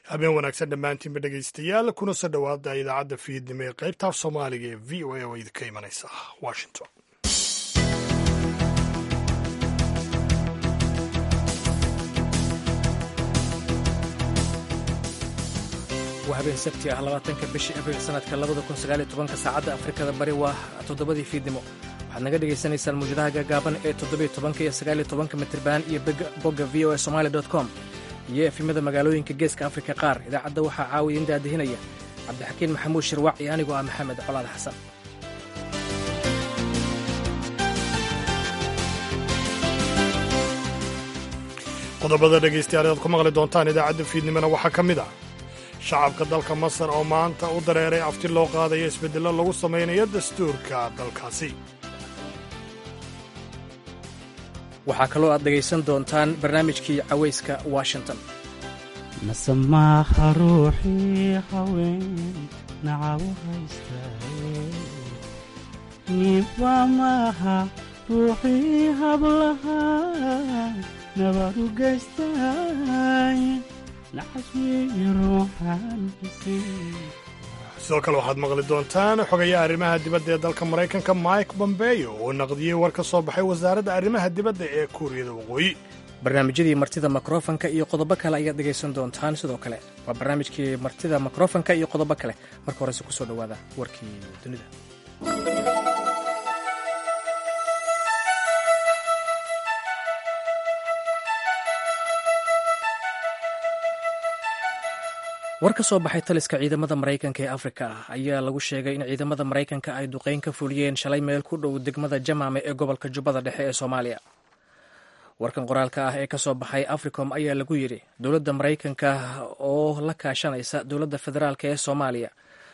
habeen wanaagsan dhammaantiinba dhegaystayaal kuna soo dhowaada idaacadda fiidnimo ee qaybta af soomaaliga ee v o a oo idinka imanaysa washington waa habeen sabti ah labaatanka bishii abriil sanadka labada kun sagaaliyo tobanka saacadda afrikada bari waa toddobadii fiidnimo waxaad naga dhagaysanaysaan muwjadaha gaagaaban ee toddobiyo tobanka iyo sagaaliyo tobanka mitriban iyo bogga v o a somali dot com iyo efimada magaalooyinka geeska afrika qaar idaacadda waxaa caawiya in daadihinaya cabdixakiin maxamuud shirwac iyo anigoo ah maxamed colaad xasan qodobada dhegaystayaal aad ku maqli doontaan idaacadda fiidnimona waxaa ka mid ah shacabka dalka masar oo maanta u dareeray afti loo qaadayo isbeddello lagu samaynayo dastuurka dalkaasi waxaa kaloo aad dhegaysan doontaan barnaamijkii cawayska washington nasamaaha ruuxii haween nacabu haystaye niba maaha ruuxii hablaha nabadu gaystay nacaswii ruuxan sidoo kale waxaad maqli doontaan xogayaha arrimaha dibadda ee dalka maraykanka mike bombeyo oo naqdiyey war ka soo baxay wasaaradda arrimaha dibadda ee kuuriyada waqooyi barnaamijyadii martida mikrofonka iyo qodobo kale ayaad dhegaysan doontaan sidoo kale waa barnaamijkii martida mikrofonka iyo qodobo kale marka horese ku soo dhowaada warkii dunida war ka soo baxay taliska ciidamada maraykanka ee afrika ah ayaa lagu sheegay in ciidamada maraykanka ay duqeyn ka fuliyeen shalay meel ku dhow degmada jamaame ee gobolka jubbada dhexe ee soomaaliya warkan qoraalka ah ee ka soo baxay africom ayaa lagu yidhi dowladda maraykanka oo la kaashanaysa dowladda federaalk ee soomaaliya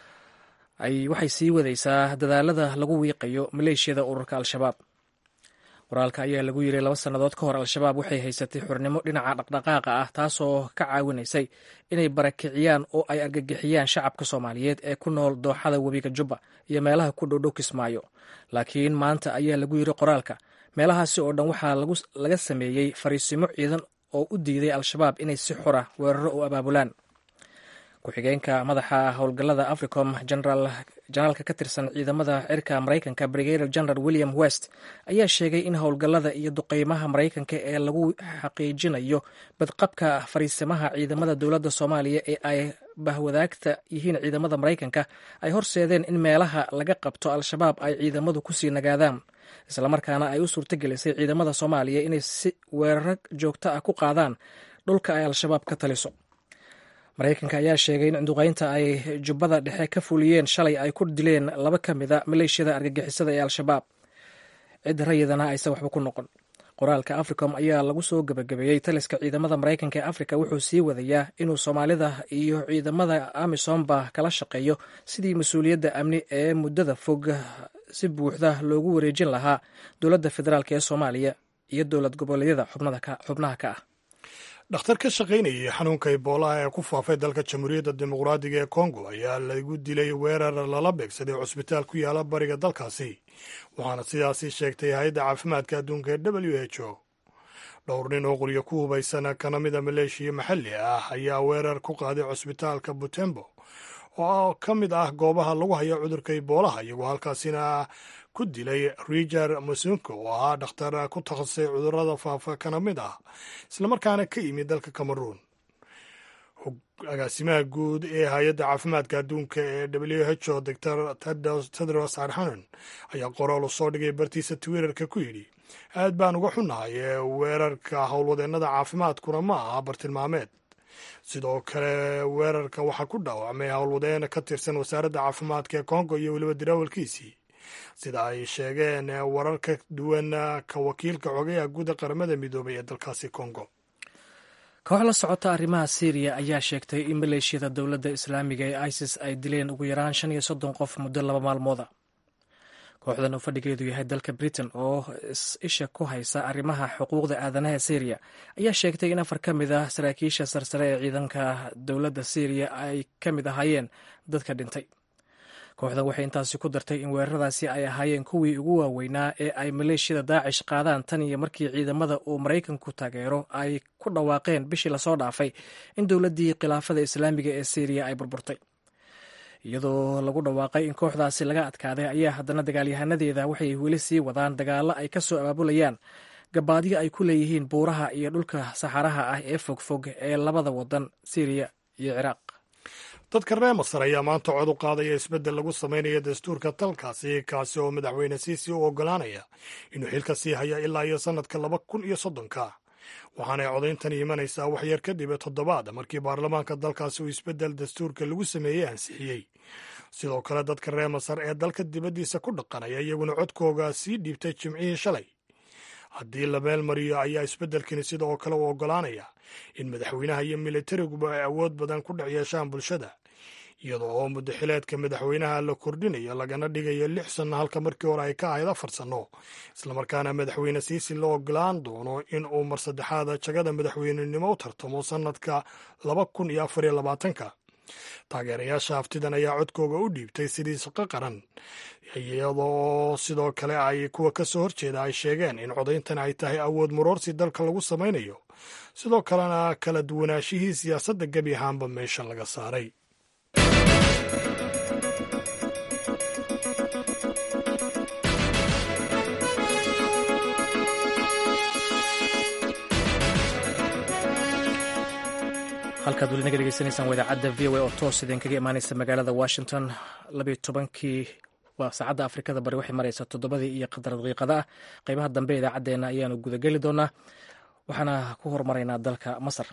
waxay sii wadaysaa dadaalada lagu wiiqayo maleeshiyada ururka al-shabaab qoraalka ayaa lagu yidhi laba sannadood ka hor al-shabaab waxay haysatay xurnimo dhinaca dhaqdhaqaaqa ah taasoo ka caawinaysay inay barakiciyaan oo ay argagixiyaan shacabka soomaaliyeed ee ku nool dooxada webiga jubba iyo meelaha ku dhowdhow kismaayo laakiin maanta ayaa lagu yidhi qoraalka meelahaasi oo dhan waxaa laga sameeyey fariisimo ciidan oo u diiday al-shabaab inay si xora weeraro u abaabulaan ku-xigeenka madaxa howlgallada africom jenaraalka ka tirsan ciidamada cirka maraykanka brigadier general william west ayaa sheegay in howlgallada iyo duqeymaha maraykanka ee lagu xaqiijinayo badqabka fariisimaha ciidamada dowladda soomaaliya ee ay bahwadaagta yihiin ciidamada maraykanka ay horseedeen in meelaha laga qabto al-shabaab ay ciidamadu kusii nagaadaan islamarkaana ay u suurtagelisay ciidamada soomaaliya inay si weeraro joogto ah ku qaadaan dhulka ay al-shabaab ka taliso maraykanka ayaa sheegay in duqeynta ay jubbada dhexe ka fuliyeen shalay ay ku dileen laba ka mida maleeshiyada argagixisada ee al-shabaab cid rayidana aysan waxba ku noqon qoraalka africom ayaa lagu soo gebagabeeyey taliska ciidamada maraykanka ee afrika wuxuu sii wadayaa inuu soomaalida iyo ciidamada amisomba kala shaqeeyo sidii mas-uuliyadda amni ee muddada fog si buuxda loogu wareejin lahaa dowladda federaalk ee soomaaliya iyo dowlad goboleedyada xubnaha ka ah dhakhtar ka shaqaynayay xanuunka iboolaha ee ku faafay dalka jamhuuriyadda dimuqraadiga ee kongo ayaa lagu dilay weerar lala beegsaday cusbitaal ku yaala bariga dalkaasi waxaana sidaasi sheegtay hay-adda caafimaadka adduunka ee w h o dhowr nin oo quryo ku hubaysan kana mida maleeshiya maxalli ah ayaa weerar ku qaaday cusbitaalka butembo oo ka mid ah goobaha lagu hayo cudurka iboolaha iyagoo halkaasina ku dilay riger musunko oo ahaa dhakhtar ku takhasusay cudurada faafa kana mid ah islamarkaana ka yimid dalka cameroon agaasimaha guud ee hay-adda caafimaadka adduunka ee w h o doctor tedros adhanon ayaa qoraal u soo dhigay bartiisa twitterka ku yidhi aad baan uga xunnahay ee weerarka howlwadeennada caafimaadkuna ma aha bartilmaameed sidoo kale weerarka waxaa ku dhaawacmay howlwadeen ka tirsan wasaaradda caafimaadka ee kongo iyo weliba dirawalkiisii sida ay sheegeen warar ka duwan ka wakiilka xogayaha guuda qaramada midoobay ee dalkaasi kongo koox la socota arrimaha syriya ayaa sheegtay in maleeshiyada dowladda islaamiga ee isis ay dileen ugu yaraan shan iyo soddon qof muddo laba maalmooda kooxdan oo fadhigeedu yahay dalka britain oo isha ku haysa arrimaha xuquuqda aadanaha syriya ayaa sheegtay in afar ka mid ah saraakiisha sarsare ee ciidanka dowladda syriya ay ka mid ahaayeen dadka dhintay kooxdan waxay intaasi ku dartay in weeraradaasi ay ahaayeen kuwii ugu waaweynaa ee ay maleeshiyada daacish qaadaan tan iyo markii ciidamada uu maraykanku taageero ay ku dhawaaqeen bishii lasoo dhaafay in dowladdii khilaafada islaamiga ee syriya ay burburtay iyadoo lagu dhawaaqay in kooxdaasi laga adkaaday ayaa haddana dagaalyahanadeeda waxay weli sii wadaan dagaallo ay ka soo abaabulayaan gabaadyo ay ku leeyihiin buuraha iyo dhulka saxaraha ah ee fogfog ee labada wadan syriya iyo ciraaq dadka reer masar ayaa maanta cod u qaadaya isbeddel lagu samaynayo dastuurka dalkaasi kaasi oo madaxweyne siisi u oggolaanaya inuu xilka sii haya ilaa iyo sannadka laba kun iyo soddonka waxaanay codayntan imanaysaa waxyar kadib toddobaad markii baarlamaanka dalkaasi uu isbeddel dastuurka lagu sameeyey ansixiyey sidoo kale dadka reer masar ee dalka dibaddiisa ku dhaqanaya iyaguna codkooga sii dhiibtay jimcihii shalay haddii la meelmariyo ayaa isbeddelkani sida oo kale u oggolaanaya in madaxweynaha iyo milatariguba ay awood badan ku dhex yeeshaan bulshada iyadoo oo muddaxileedka madaxweynaha la kordhinayo lagana dhigayo lix sanno halka markii hore ay ka ahayd afar sanno islamarkaana madaxweyne siisi la ogolaan doono in uu mar saddexaada jagada madaxweynenimo u tartamo sannadka laba kun iyo afar iyo labaatanka taageerayaasha haftidan ayaa codkooga u dhiibtay sidii shaqo qaran iyadoo sidoo kale ay kuwa ka soo horjeeda ay sheegeen in codayntan ay tahay awood muroorsi dalka lagu samaynayo sidoo kalena kala duwanaashihii siyaasadda gebi ahaanba meesha laga saaray halkaad weli naga dhegeysanaysaan waa idaacadda v o a oo toos idinkaga imaaneysa magaalada washington labayo tobankii waa saacadda afrikada bari waxay mareysaa toddobadii iyo qadar daqiiqada ah qeybaha dambe idaacaddeenna ayaanu gudageli doonaa waxaana ku hormaraynaa dalka masar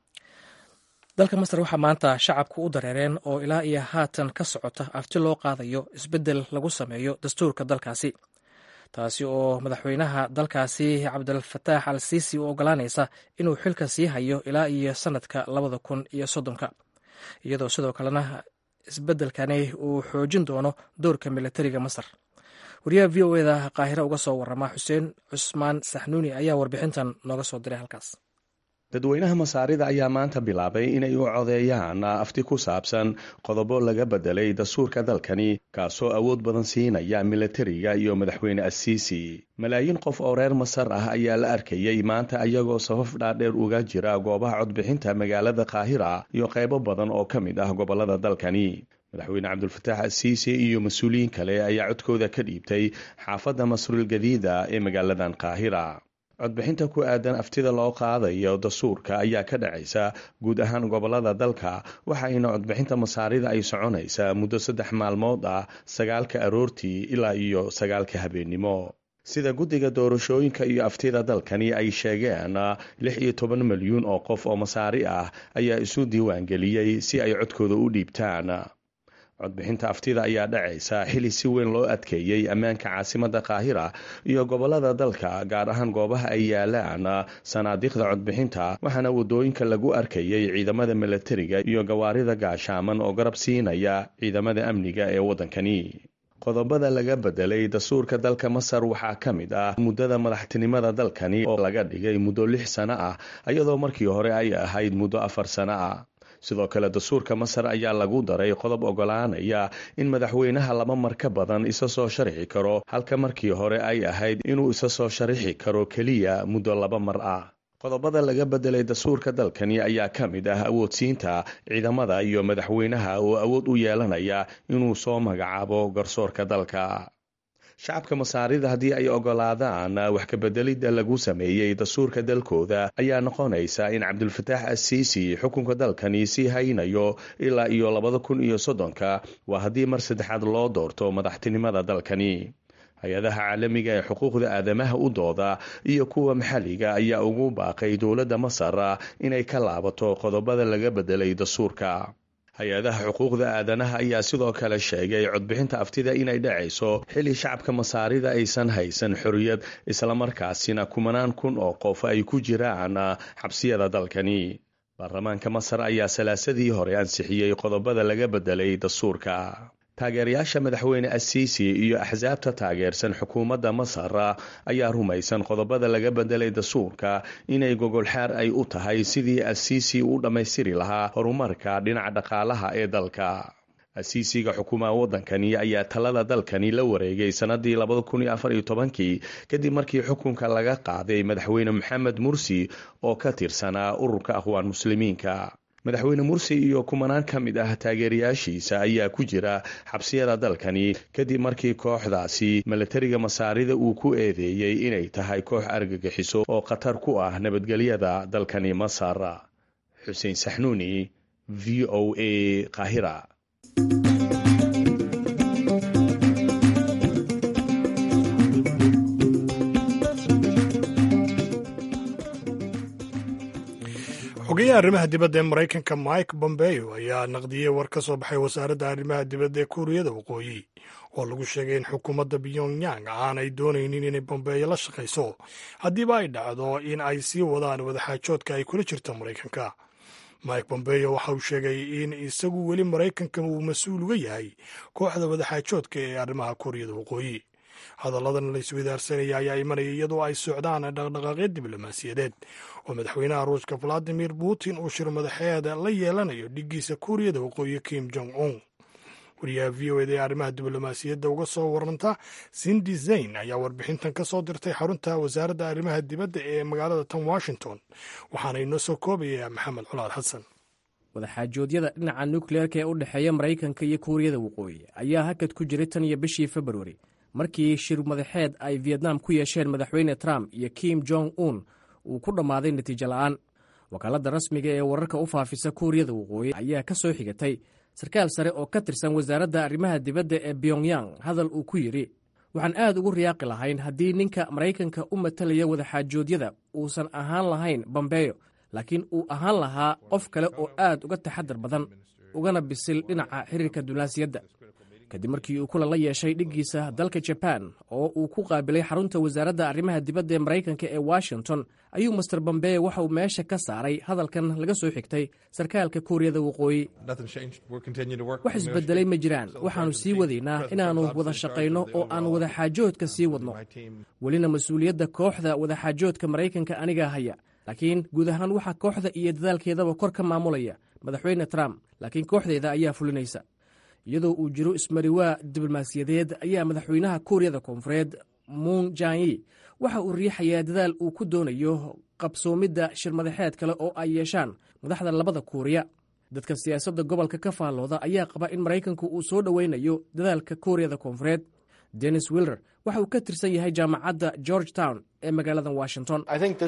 dalka masar waxaa maanta shacabku u dareereen oo ilaa iyo haatan ka socota afti loo qaadayo isbeddel lagu sameeyo dastuurka dalkaasi taasi oo madaxweynaha dalkaasi cabdilfataax al siisi u ogolaanaysa inuu xilka sii hayo ilaa iyo sanadka labada kun iyo soddonka iyadoo sidoo kalena isbeddelkani uu xoojin doono doorka militariga masar wariyaha v o eda qaahire uga soo warama xuseen cusmaan saxnuuni ayaa warbixintan nooga soo diray halkaas dadweynaha masaarida ayaa maanta bilaabay inay u codeeyaan afti ku saabsan qodobo laga bedelay dastuurka dalkani kaasoo awood badan siinaya militariga iyo madaxweyne asiisi malaayiin qof oo reer masar ah ayaa la arkayey maanta ayagoo safaf dhaadheer uga jira goobaha codbixinta magaalada kaahira iyo qaybo badan oo ka mid ah gobolada dalkani madaxweyne cabdulfataax asiisi iyo mas-uuliyiin kale ayaa codkooda ka dhiibtay xaafadda masrul gadiida ee magaaladan kaahira codbixinta ku aadan aftida loo qaadayo dastuurka ayaa ka dhacaysa guud ahaan gobolada dalka waxaayna codbixinta masaarida ay soconaysaa muddo saddex maalmood ah sagaalka aroortii ilaa iyo sagaalka habeennimo sida guddiga doorashooyinka iyo aftida dalkani ay sheegeen lix iyo toban milyuun oo qof oo masaari ah ayaa isu diiwaangeliyey si ay codkooda u dhiibtaan codbixinta aftida ayaa dhacaysa xili si weyn loo adkeeyey ammaanka caasimadda kaahira iyo gobolada dalka gaar ahaan goobaha ay yaalaan sanaadiiqda codbixinta waxaana wadooyinka lagu arkayey ciidamada milatariga iyo gawaarida gaashaaman oo garab siinaya ciidamada amniga ee waddankani qodobada laga bedelay dastuurka dalka masar waxaa ka mid ah muddada madaxtinimada dalkani oo laga dhigay muddo lix sano ah iyadoo markii hore ay ahayd muddo afar sano ah sidoo kale dastuurka masar ayaa lagu daray qodob ogolaanaya in madaxweynaha laba mar ka badan isa soo sharixi karo halka markii hore ay ahayd inuu isa soo sharixi karo keliya muddo laba mar ah qodobada laga bedelay dastuurka dalkani ayaa ka mid ah awoodsiinta ciidamada iyo madaxweynaha oo awood u yeelanaya inuu soo magacaabo garsoorka dalka shacabka masaarida haddii ay ogolaadaan wax kabedelidda lagu sameeyey dastuurka dalkooda ayaa noqonaysa in cabdulfataax asiisi xukunka dalkani sii haynayo ilaa iyo labada kun iyo soddonka waa haddii mar saddexaad loo doorto madaxtinimada dalkani hay-adaha caalamiga ee xuquuqda aadamaha u dooda iyo kuwa maxalliga ayaa ugu baaqay dowladda masar inay ka laabato qodobada laga bedelay dastuurka hay-adaha xuquuqda aadanaha ayaa sidoo kale sheegay codbixinta aftida inay dhacayso xili shacabka masaarida aysan haysan xorriyad islamarkaasina kumanaan kun oo qof ay ku jiraan xabsiyada dalkani baarlamaanka masar ayaa salaasadii hore ansixiyey qodobada laga bedelay dastuurka taageerayaasha madaxweyne asiisi iyo axsaabta taageersan xukuumadda masar ayaa rumaysan qodobada laga bedelay dastuurka inay gogolxaar ay u tahay sidii asiisi u dhammaystiri lahaa horumarka dhinaca dhaqaalaha ee dalka asiisiga xukuumaha waddankani ayaa talada dalkani la wareegay sannadii labada kun iyo afar iyo tobankii kadib markii xukunka laga qaaday madaxweyne maxamed mursi oo ka tirsanaa ururka aqwaan muslimiinka madaxweyne mursi iyo kumanaan ka mid ah taageerayaashiisa ayaa ku jira xabsiyada dalkani kadib markii kooxdaasi milatariga masaarida uu ku eedeeyey inay tahay koox argagixiso oo khatar ku ah nabadgelyada dalkani masar xuseen saxnuuni v o a qaahira xogeyaha arrimaha dibadda ee maraykanka mike bombeo ayaa naqdiyey war ka soo baxay wasaaradda arrimaha dibadda ee kuuriyada waqooyi oo lagu sheegay in xukuumadda pyongyang aanay doonaynin inay bombeeyo la shaqayso haddiiba ay dhacdo in ay sii wadaan wadaxaajoodka ay kula jirto maraykanka mike bombeo waxa uu sheegay in isagu weli maraykanka uu mas-uul uga yahay kooxda wadaxaajoodka ee arrimaha kuuriyada waqooyi hadalladan la iswadaarsanaya ayaa imanaya iyadoo ay socdaan dhaqdhaqaaqyo diblomaasiyadeed oo madaxweynaha ruushka valadimir putin uu shir madaxeeda la yeelanayo dhigiisa kuuriyada waqooyi kim jong un wariyaha v o eda ee arrimaha diblomaasiyadda uga soo waranta sindi zayn ayaa warbixintan ka soo dirtay xarunta wasaaradda arrimaha dibadda ee magaalada tan washington waxaana inoo soo koobaya maxamed culaad xasan wadaxaajoodyada dhinaca nukleerka ee u dhexeeya maraykanka iyo kuuriyada waqooyi ayaa hakad ku jiray tan iyo bishii februari markii shir madaxeed ay vietnam ku yeesheen madaxweyne trump iyo kim jong un uu ku dhammaaday natiijo la'aan wakaaladda rasmiga ee wararka u faafisa kuuriyada waqooyi ayaa ka soo xigatay sarkaal sare oo ka tirsan wasaaradda arrimaha dibadda ee pyongyang hadal uu ku yidhi waxaan aad ugu riyaaqi lahayn haddii ninka maraykanka u matalaya wadaxaajoodyada uusan ahaan lahayn bombeyo laakiin uu ahaan lahaa qof kale oo aad uga taxadar badan ugana bisil dhinaca xiriirka dunaasiyadda kadib markii uu kulan la yeeshay dhiggiisa dalka jaban oo uu ku qaabilay xarunta wasaaradda arrimaha dibadda ee maraykanka ee washington ayuu master bombeye waxa uu meesha ka saaray hadalkan laga soo xigtay sarkaalka kuuriyada waqooyi wax isbedelay ma jiraan waxaannu sii wadaynaa inaannu wada shaqayno oo aan wadaxaajoodka sii wadno welina mas-uuliyadda kooxda wadaxaajoodka maraykanka anigaa haya laakiin guud ahaan waxaa kooxda iyo dadaalkeedaba kor ka maamulaya madaxweyne trump laakiin kooxdeeda ayaa fulinaysa iyadoo uu jiro ismariwaa diblomaasiyadeed ayaa madaxweynaha kuuriyada koonfureed muun janyi waxa uu riixayaa dadaal uu ku doonayo qabsoomidda shirmadaxeed kale oo ay yeeshaan madaxda labada kuuriya dadka siyaasadda gobolka ka faallooda ayaa qaba in maraykanku uu soo dhoweynayo dadaalka kuuriyada koonfureed dennis willer waxa uu ka tirsan yahay jaamacadda george town ee magaalada washington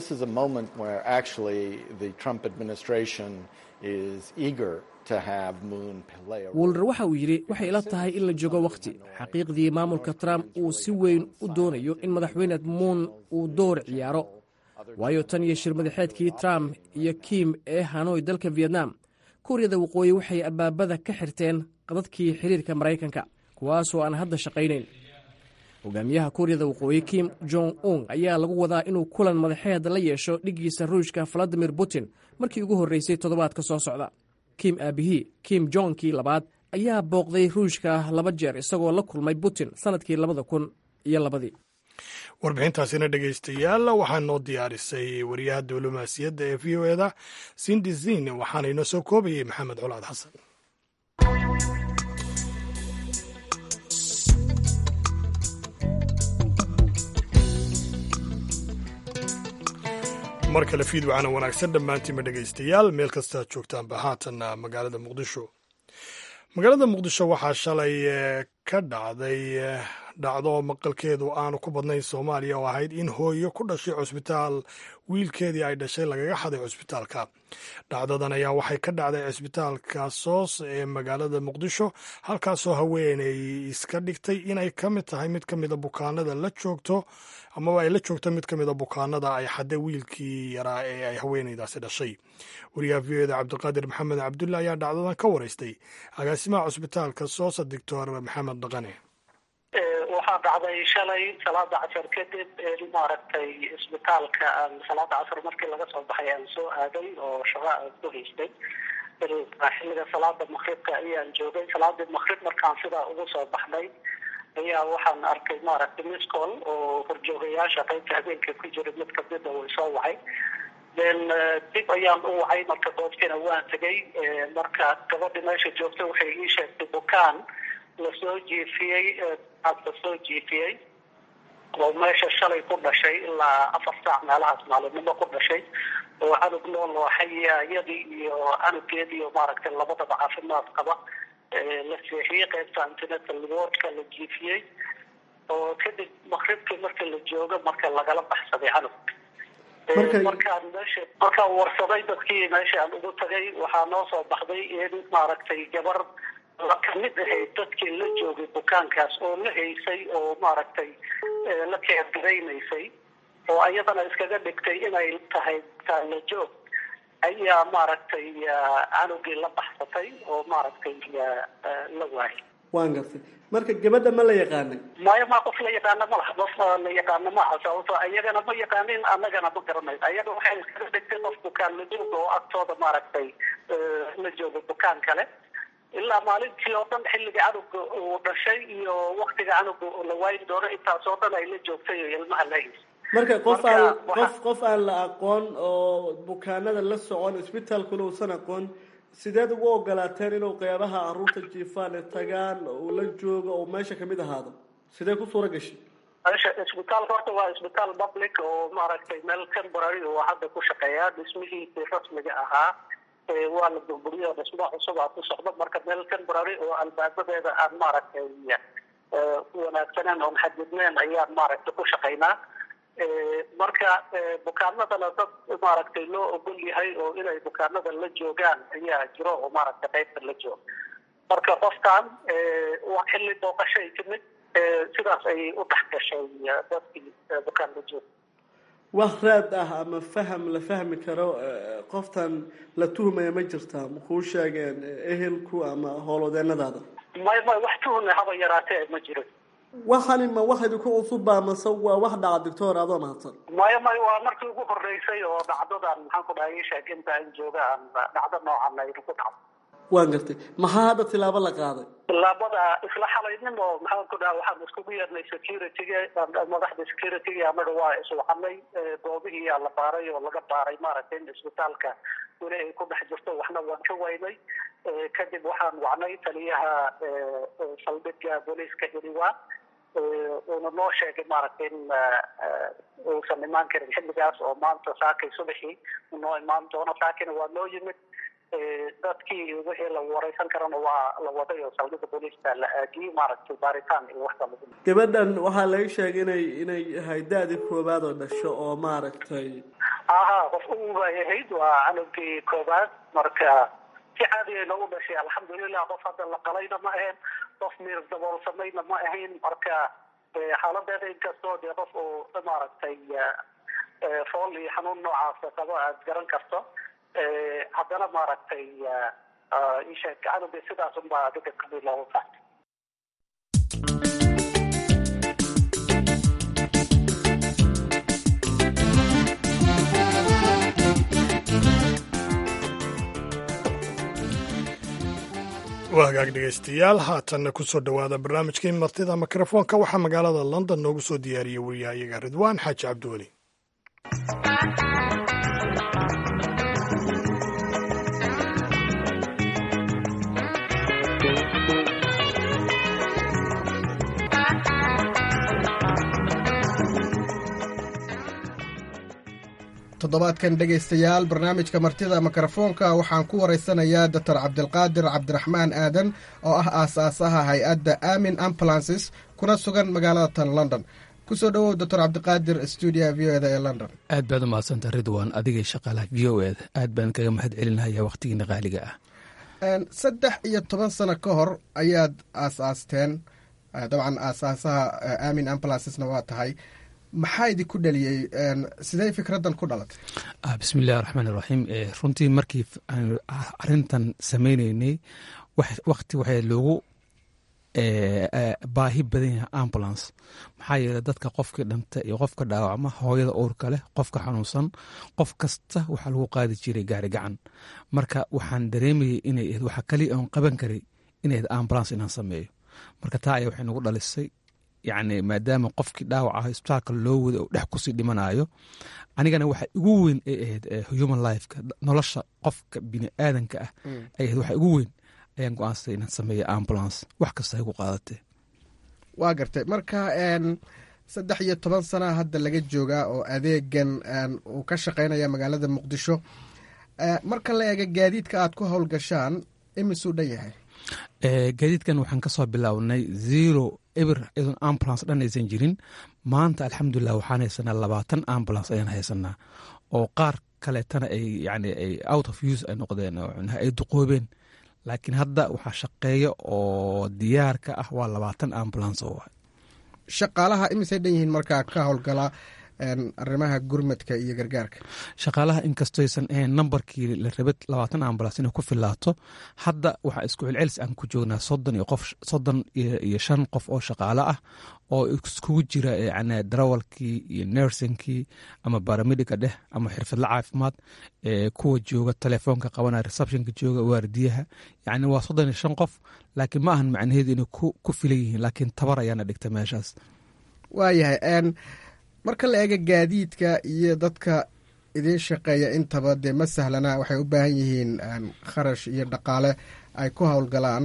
wulder waxa uu yidhi waxay ila tahay in la joogo wakhti xaqiiqdii maamulka trump uu si weyn u doonayo in madaxweyne muun uu door ciyaaro waayo tan iyo shir madaxeedkii trump iyo kim ee hanoy dalka vietnam kuuriyada waqooyi waxay albaabada ka xirteen qadadkii xiriirka maraykanka kuwaasoo aan hadda shaqaynayn hogaamiyaha kuuriyada waqooyi kim jong un ayaa lagu wadaa inuu kulan madaxeed la yeesho dhiggiisa ruushka valadimir putin markii ugu horreysay toddobaadka soo socda kim aabihii kim jongkii labaad ayaa booqday ruushka laba jeer isagoo la kulmay putin sannadkii labada kun iyo labadii warbixintaasina dhegaystayaal waxaa noo diyaarisay wariyaha diblomaasiyadda ee v o eda sindi zin waxaana inoo soo koobayay maxamed colaad xasan mar kale fiid wacana wanaagsan dhammaantiinba dhegaystayaal meel kastaad joogtaanba haatan magaalada muqdisho magaalada muqdisho waxaa shalay ka dhacday dhacdo maqalkeedu aanu ku badnayn soomaaliya oo ahayd in hooyo ku dhashay cusbitaal wiilkeedii ay dhashay lagaga xaday cusbitaalka dhacdadan ayaa waxay ka dhacday cusbitaalka soos ee magaalada muqdisho halkaasoo haweeney iska dhigtay inay ka mid tahay mid ka mida bukaanada la joogto amaba ay la joogto mid ka mida bukaanada ay xaday wiilkii yaraa ee ay haweeneydaasi dhashay wariyaha v o eda cabdiqaadir maxamed cabdulle ayaa dhacdadan ka waraystay agaasimaha cusbitaalka soosa doctor maxamed dhaqane waxaa dhacday shalay salaada casar kadib maaragtay isbitaalka salaada casar markii laga soo baxay aan soo aaday oo shaqo aan ku haystay xilliga salaada makribka ayaan joogay salaadii makrib markaan sidaa ugu soo baxnay ayaa waxaan arkay maaragtay miscol oo horjoogayaasha qaybta habeenka ku jira mid kamida way soo wacay then dib ayaan u wacay marka goobtiina waan tegay marka gabadhi meesha joogta waxay ii sheegtay bukaan lasoo jiifiyey lasoo jiifiyey oo meesha shalay ku dhashay ilaa afar saac meelahaas maalinimo ku dhashay oo canug nool oo xayaayadii iyo canugeedii iyo maaragtay labadaba caafimaad qaba la seexiyey qaybta antenatal wardka la jiifiyey oo kadib makribkii marka la joogo marka lagala baxsaday canug markaan meesha markaan warsaday dadkii meesha aan ugu tagay waxaa noo soo baxday in maaragtay gabar la kamid ahayd dadkii la joogay bukaankaas oo la haysay oo maaragtay la keergaraynaysay oo ayadana iskaga dhigtay inay tahay taala joog ayaa maaragtay canugii la baxsatay oo maaragtay la waayay waan gartay marka gabadha ma la yaqaanay maya ma qof la yaqaana ma laha qof la yaqaana maaha sababto ayagana ma yaqaanin annagana ma garanayn ayaga waxay iskaga dhigtay qof bukaan la jooga oo agtooda maaragtay la jooga bukaan kale ilaa maalintii oo dhan xilliga canuga uu dhashay iyo waktiga canuga la waayi doono intaas oo dhan ay la joogtay oo ilmaha la haysay marka qof aan qof qof aan la aqoon oo bukaanada la socon isbitaalkuna uusan aqoon sideed ugu ogolaateen inuu qeybaha caruurta jiifaan ee tagaan uu la joogo oo meesha kamid ahaado sidee ku suura gashay meesha isbitaalka horta waa isbitaal public oo maaragtay meel temporary oo hadda ku shaqeeya dhismihiisii rasmiga ahaa waa la burburiyo dhismo cusub aa ku socdo marka meel temporary oo albaabadeeda aan maaragtay wanaagsaneen oon xadidneen ayaan maaragtay ku shaqaynaa marka bukaanadana dad maaragtay loo ogol yahay oo inay bukaanada la joogaan ayaa jiro oo maaragtay qaybta la jooga marka qofkan waa xilli booqashay timid sidaas ayay u dhex gashay dadkii bukaan la jooga wax raad ah ama faham la fahmi karo qoftan la tuhmaya ma jirtaa makuu sheegeen ehelku ama howlwadeenadaada may may wax tuhme haba yaraatee ma jiro waxani ma wax idinku cusubba mase waa wax dhaca doctor adoo mahadsan maya may waa markii ugu horeysay oo dhacdadan maxaan ku dhahay sheeg inta aan jooga aan dhacdo noocan ay ku dhacdo waan gartay maxaa hadda tilaabo la qaaday tilaabada isla xalaynimo maxaan ku dhaha waxaan iskugu yeernay securityga madaxda securityga anaga waa iswacanay goobihii yaa la baaray oo laga baaray maaragtay in isbitaalka weli ay ku dhex jirto waxna waan ka waynay kadib waxaan wacnay taliyaha saldhigga booliiska iriwa uuna noo sheegay maaragtay in uusan imaan karin xilligaas oo maanta saakay subaxii noo imaan doono saakina waa noo yimid dadkii wixii la wareysan karana waa la waday oo saldhigga booliiska la aadiyey maaragtay baaritaan iyo waxba lagu gabadhan waxaa laga sheegay inay inay ahay da-dii koowaad oo dhasho oo maaragtay aha qof ubay ahayd waa canugii koowaad marka si caadiya noogu dhashay alxamdulilah qof hadda la qalayna ma ahayn qof miir daboolsamayna ma ahayn marka xaaladeeda inkastoo dee qof uu maaragtay fool iyo xanuun noocaas qabo aad garan karto haddana maaragtay isheeg canuga sidaas unbaa adiga kabi loogu qaatay waa hagaag dhegaystayaal haatanna ku soo dhowaada barnaamijkii martida mikrofoonka waxaa magaalada london noogu soo diyaariyey wariyahayaga ridwaan xaaji cabdiweli toddobaadkan dhegaystayaal barnaamijka martida mikrofoonka waxaan ku waraysanayaa doctor cabdilqaadir cabdiraxmaan aadan oo ah aasaasaha hay-adda amin ambulances kuna sugan magaalada tan london kusoo dhowow doctor cabdiqaadir stuudiyaha v o eda ee london aad baad u mahadsanta ridwan adigay shaqaalaha v o eda aad baan kaga mahad celinaya wakhtigiina qaaliga ah saddex iyo toban sano ka hor ayaad aasaasteen dabcan aasaasaha amin ambulancesna waa tahay maxaa idinku dhaliyey sidee fikraddan ku dhalatay bismi illahi raxmaan iraxiim runtii markii arintan sameyneynay wakti waxay loogu baahi badan yahay ambulance maxaa yeeley dadka qofkii dhanta iyo qofka dhaawacma hooyada uurka leh qofka xanuunsan qof kasta waxaa lagu qaadi jiray gaari gacan marka waxaan dareemayay inay waxa kaliya oon qaban karay inayd ambulance inaan sameeyo marka taa aya waxay nagu dhalisay yacni maadaama qofkii dhaawac ah isbitaalka loo wada oo dhex kusii dhimanayo anigana waxa igu weyn ay ahayd human lifeka nolosha qofka bini aadanka ah ay ahayd waxa igu weyn ayaan go-aansaday inaan sameeyo ambulance wax kasta ay ku qaadatee waa gartay marka saddex iyo toban sana hadda laga joogaa oo adeegan uu ka shaqaynaya magaalada muqdisho marka la eega gaadiidka aad ku howlgashaan imisuu dhan yahay gaadiidkan waxaan kasoo bilownay zero eber iyadoon ambulance dhan aysan jirin maanta alxamdulilah waxaan haysanaa labaatan ambulance ayaan haysanaa oo qaar kaleetana ay yani ay out of use ay noqdeen ay duqoobeen laakiin hadda waxaa shaqeeya oo diyaarka ah waa labaatan ambulance oo shaqaalaha imisay dhan yihiin markaa ka howlgala arrimaha gurmadka iyo gargaarka shaqaalaha inkastaysan ahayn nambarkii la rabay labaatan ambulance inay ku filaato hadda waxaa isku celcelis aan ku joognaa soddon iyo qof soddon iyo shan qof oo shaqaale ah oo iskugu jira yani darawalkii iyo nersinkii ama baramedica dheh ama xirfadla caafimaad kuwa jooga telefoonka qabanaya receptionka jooga waardiyaha yani waa soddon iyo shan qof laakiin ma ahan macnaheedu inay ku filan yihiin laakiin tabar ayaana dhigta meeshaas waayahay marka la eega gaadiidka iyo dadka idiin shaqeeya intaba dee ma sahlana waxay u baahan yihiin kharash iyo dhaqaale ay ku howlgalaan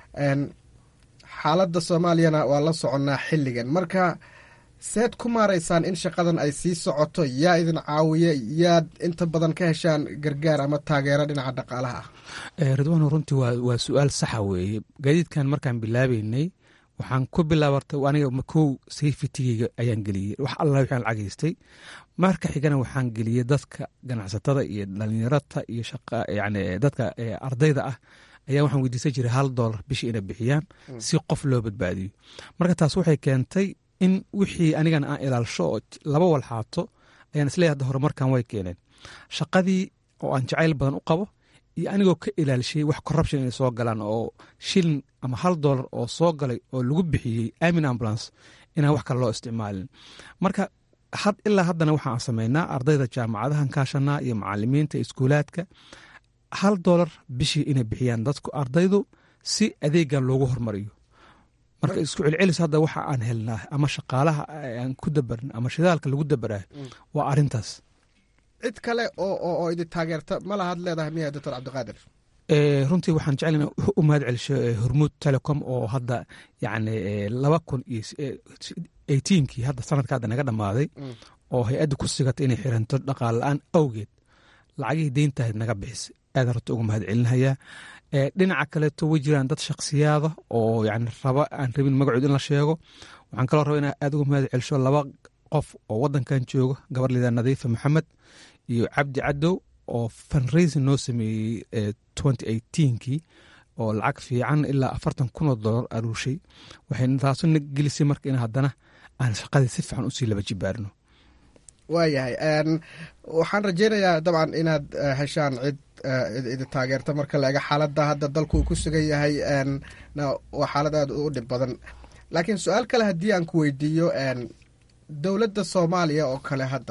xaaladda soomaaliyana waa la soconnaa xilligan marka seed ku maaraysaan in shaqadan ay sii socoto yaa idin caawiya yaad inta badan ka heshaan gargaar ama taageero dhinaca dhaqaalaha ah ridwaan runtii waa su-aal saxa weeye gaadiidkan markaan bilaabeynay waxaan ku bilaabartay aniga kow sayfitigeyga ayaan geliyey wax alla waxaan lacageystay marka xigana waxaan geliyey dadka ganacsatada iyo dhalinyarata iyo yani dadka ardayda ah ayaa waxaan weydiisan jiray hal doolar bishii inay bixiyaan si qof loo badbaadiyo marka taas waxay keentay in wixii anigana aan ilaalsho oo laba walxaato ayaan isleeyahay hadda horumarkan way keeneen shaqadii oo aan jacayl badan u qabo iyo anigoo ka ilaalishiyey wax corruption inay soo galaan oo shilin ama hal doolar oo soo galay oo lagu bixiyey amin ambulance inaan wax kale loo isticmaalin marka ilaa haddana waxaan sameynaa ardayda jaamacadahan kaashanaa iyo macalimiinta iskuulaadka hal doolar bishii inay bixiyaan dadku ardaydu si adeegan loogu hormariyo marka isku celcelis hadda waxa aan helnaa ama shaqaalaha aan ku dabarin ama shidaalka lagu dabarayo waa arintaas cid kale oo idin taageerta ma lahaad leedahay miya doctor cabdiqaadir runtii waxaan jeclana u mahad celisho hormuud telecom oo hadda yani laba kun iyo eighteenkii hadda sanadka hadda naga dhammaaday oo hay-adda ku sigata inay xiranto dhaqaale la-aan awgeed lacagihii deyntahayd naga bixisay aadan runta uga mahad celinayaa dhinaca kaleeto way jiraan dad shakhsiyaada oo yani raba aan rabin magacood in la sheego waxaan kaloo raba inaa aad uga mahad celisho laba qof oo wadankan jooga gabar lidaa nadiifa maxamed iyo cabdi cadow oo funraisin noo sameeyey twenty eighteenkii oo lacag fiican ilaa afartan kun oo dollar aruushay waxay taasu na gelisay marka in haddana aan shaqadii si fiican usii laba jibaarno waayahay waxaan rajeynayaa dabcan inaad heshaan cid idi taageerta marka la ega xaaladda hadda dalku uu ku sugan yahay waa xaalad aad u dhib badan laakiin su-aal kale haddii aan ku weydiiyo dowladda soomaaliya oo kale hadda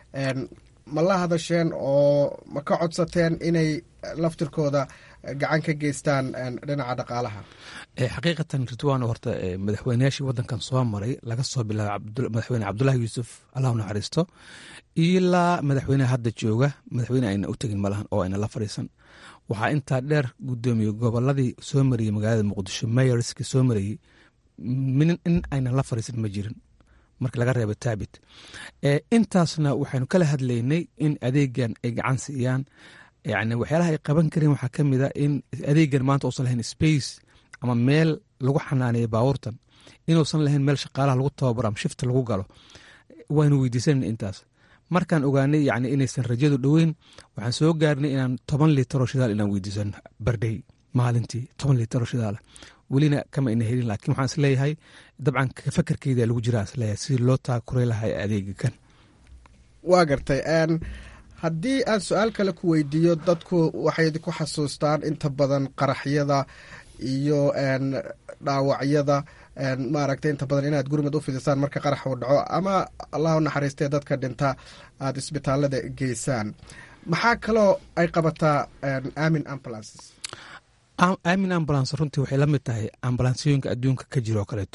ma la hadasheen oo ma ka codsateen inay laftirkooda gacan ka geystaan dhinaca dhaqaalaha xaqiiqatan ridwaan horta madaxweyneyaashii wadankan soo maray laga soo bilaabo madaxweyne cabdulahi yuusuf allah u naxariisto ilaa madaxweyneha hadda jooga madaxweyne ayna u tegin malahan oo ayna la fadhiisan waxaa intaa dheer gudoomiye goboladii soo mariyey magaalada muqdisho mayorski soo marayey in ayna la fadhiisan ma jirin marka laga reebo taabit intaasna waxaynu kala hadlaynay in adeegan ay gacan siiyaan yani waxyaalaha ay qaban kareen waxaa ka mid a in adeegan maanta uusan lahayn space ama meel lagu xanaaneeyo baabuurtan inuusan lahayn meel shaqaalaha lagu tababaro ama shifta lagu galo waynu weydiisanayna intaas markaan ogaanay yani inaysan rajadu dhoweyn waxaan soo gaarnay inaan toban litaroo shidaal inaan weydiisano bardhey maalintii toban litaroo shidaala welina kama ina helin laakiin waxaan isleeyahay dabcan fakarkeyda lagu jiraa isleeyahay sidii loo taakuray lahaa adeega kan waa gartay haddii aan su-aal kale ku weydiiyo dadku waxay ku xasuustaan inta badan qaraxyada iyo dhaawacyada maaragtay inta badan inaad gurmud u fidisaan marka qarax uu dhaco ama allah u naxariistee dadka dhinta aada isbitaalada geysaan maxaa kaloo ay qabataa amin ambulances amin ambulance runtii waxay la mid tahay ambulansooyinka adduunka ka jiro kaleeto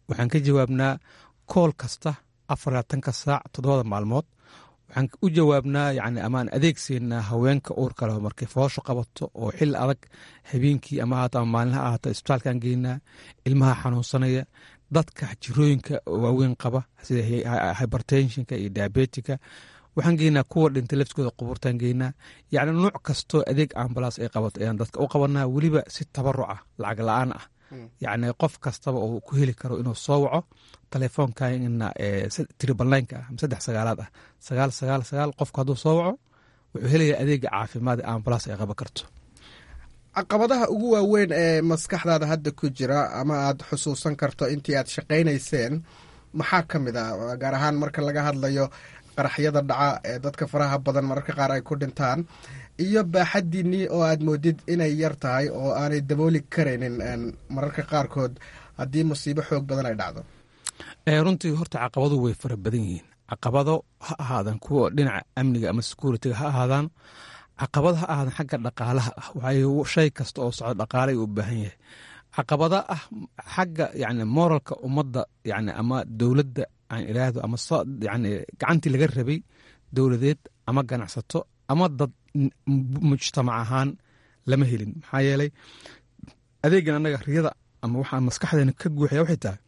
waxaan ka jawaabnaa kool kasta afar labaatanka saac toddobada maalmood waxaan u jawaabnaa yani amaan adeegseynaa haweenka uurka leh markay foosho qabato oo xil adag habeenkii ama ahaato ama maalinha ahaato isbitaalkaan geynaa ilmaha xanuunsanaya dadka jirooyinka waaweyn qaba sida hybertensionka iyo diabetika waxaan geynaa kuwa dhintay laftigooda qubuurtaan geynaa yacni nuuc kastoo adeeg ambalaas ay qabato ayaan dadka u qabanaa weliba si tabaruc ah lacag la-aan ah yacni qof kastaba uu ku heli karo inuu soo waco telefoonkaina tribalnynka ah ama saddex sagaalaad ah sagaal sagaal sagaal qofku hadduu soo waco wuxuu helayaa adeega caafimaad ee ambalaas ay qaban karto caqabadaha ugu waaweyn ee maskaxdaada hadda ku jira ama aad xusuusan karto intii aad shaqaynayseen maxaa ka mid ah gaar ahaan marka laga hadlayo qaraxyada dhaca ee dadka faraha badan mararka qaar ay ku dhintaan iyo baaxadiinnii oo aad moodid inay yar tahay oo aanay dabooli karaynin mararka qaarkood haddii musiibo xoog badan ay dhacdo runtii horta caqabadu way fara badan yihiin caqabado ha ahaadaan kuwa dhinaca amniga ama securitiga ha ahaadaan caqabado ha ahaadaan xagga dhaqaalaha ah waayo shay kasta oo socdo dhaqaalay u baahan yahay caqabada ah xagga yani moralka ummadda yani ama dowladda aan iraahdo ama yani gacantii laga rabay dowladeed ama ganacsato ama dad mujtamac ahaan lama helin maxaa yeelay adeegan annaga riyada ama waxaa maskaxdeena ka guuxaya waxay tahay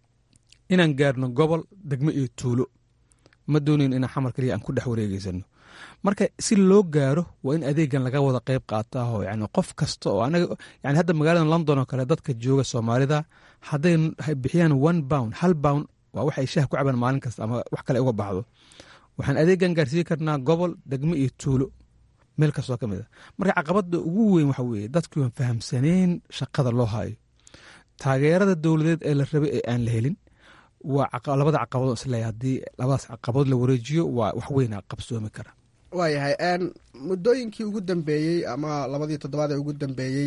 inaan gaarno gobol degmo iyo tuulo ma doonayn inaan xamar kaliya aan ku dhex wareegeysano marka si loo gaaro waa in adeegan laga wada qeyb qaataho yani qof kasta oo anaga yani hadda magaalada london oo kale dadka jooga soomaalida hadday bixiyaan one bound hal bound waa wax ay shaah ku cabaan maalin kasta ama wax kale uga baxdo waxaan adeegan gaarsiin karnaa gobol degmo iyo tuulo meel kastoo ka mid a marka caqabada ugu weyn waxa weeye dadkii waan fahamsaneyn shaqada loo hayo taageerada dowladeed ee la rabay ee aan la helin waa labada caqabadoo isleeya haddii labadaas caqabadood la wareejiyo waa wax weyna qabsoomi kara waayahay muddooyinkii ugu dambeeyey ama labadii toddobaad ee ugu dambeeyey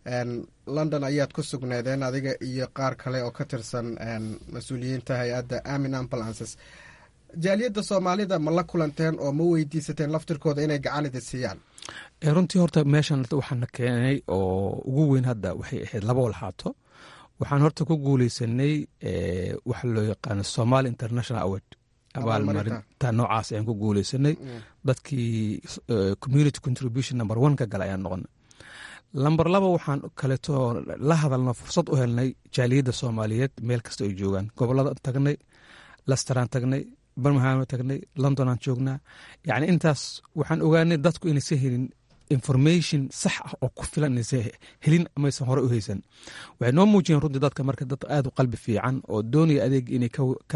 london ayaad ku sugneedeen adiga iyo qaar kale oo ka tirsan mas-uuliyiinta hay-adda amin ambulances jaaliyadda soomaalida ma la kulanteen oo ma weydiisateen laftirkooda inay gacan idi siiyaan runtii horta meeshan waxaana keenay oo ugu weyn hadda waxay ahayd laba walxaato waxaan horta ku guuleysanay waxa loo yaqaano somaali international award abaalmarinta noocaas ayaan ku guuleysanay dadkii community contribution number one ka gala ayaan noqonay lamber laba waxaan kaleeto la hadalno fursad u helnay jaaliyadda soomaaliyeed meel kasta ay joogaan gobolada tagnay lasteraan tagnay birmingham tagnay londonaan joognaa yacni intaas waxaan ogaanay dadku inaysan helin information sax ah oo ku filan inaysan helin amaysan hore u haysan waxay noo muujiyeen runtii dadka marka dad aada u qalbi fiican oo doonaya adeeg inay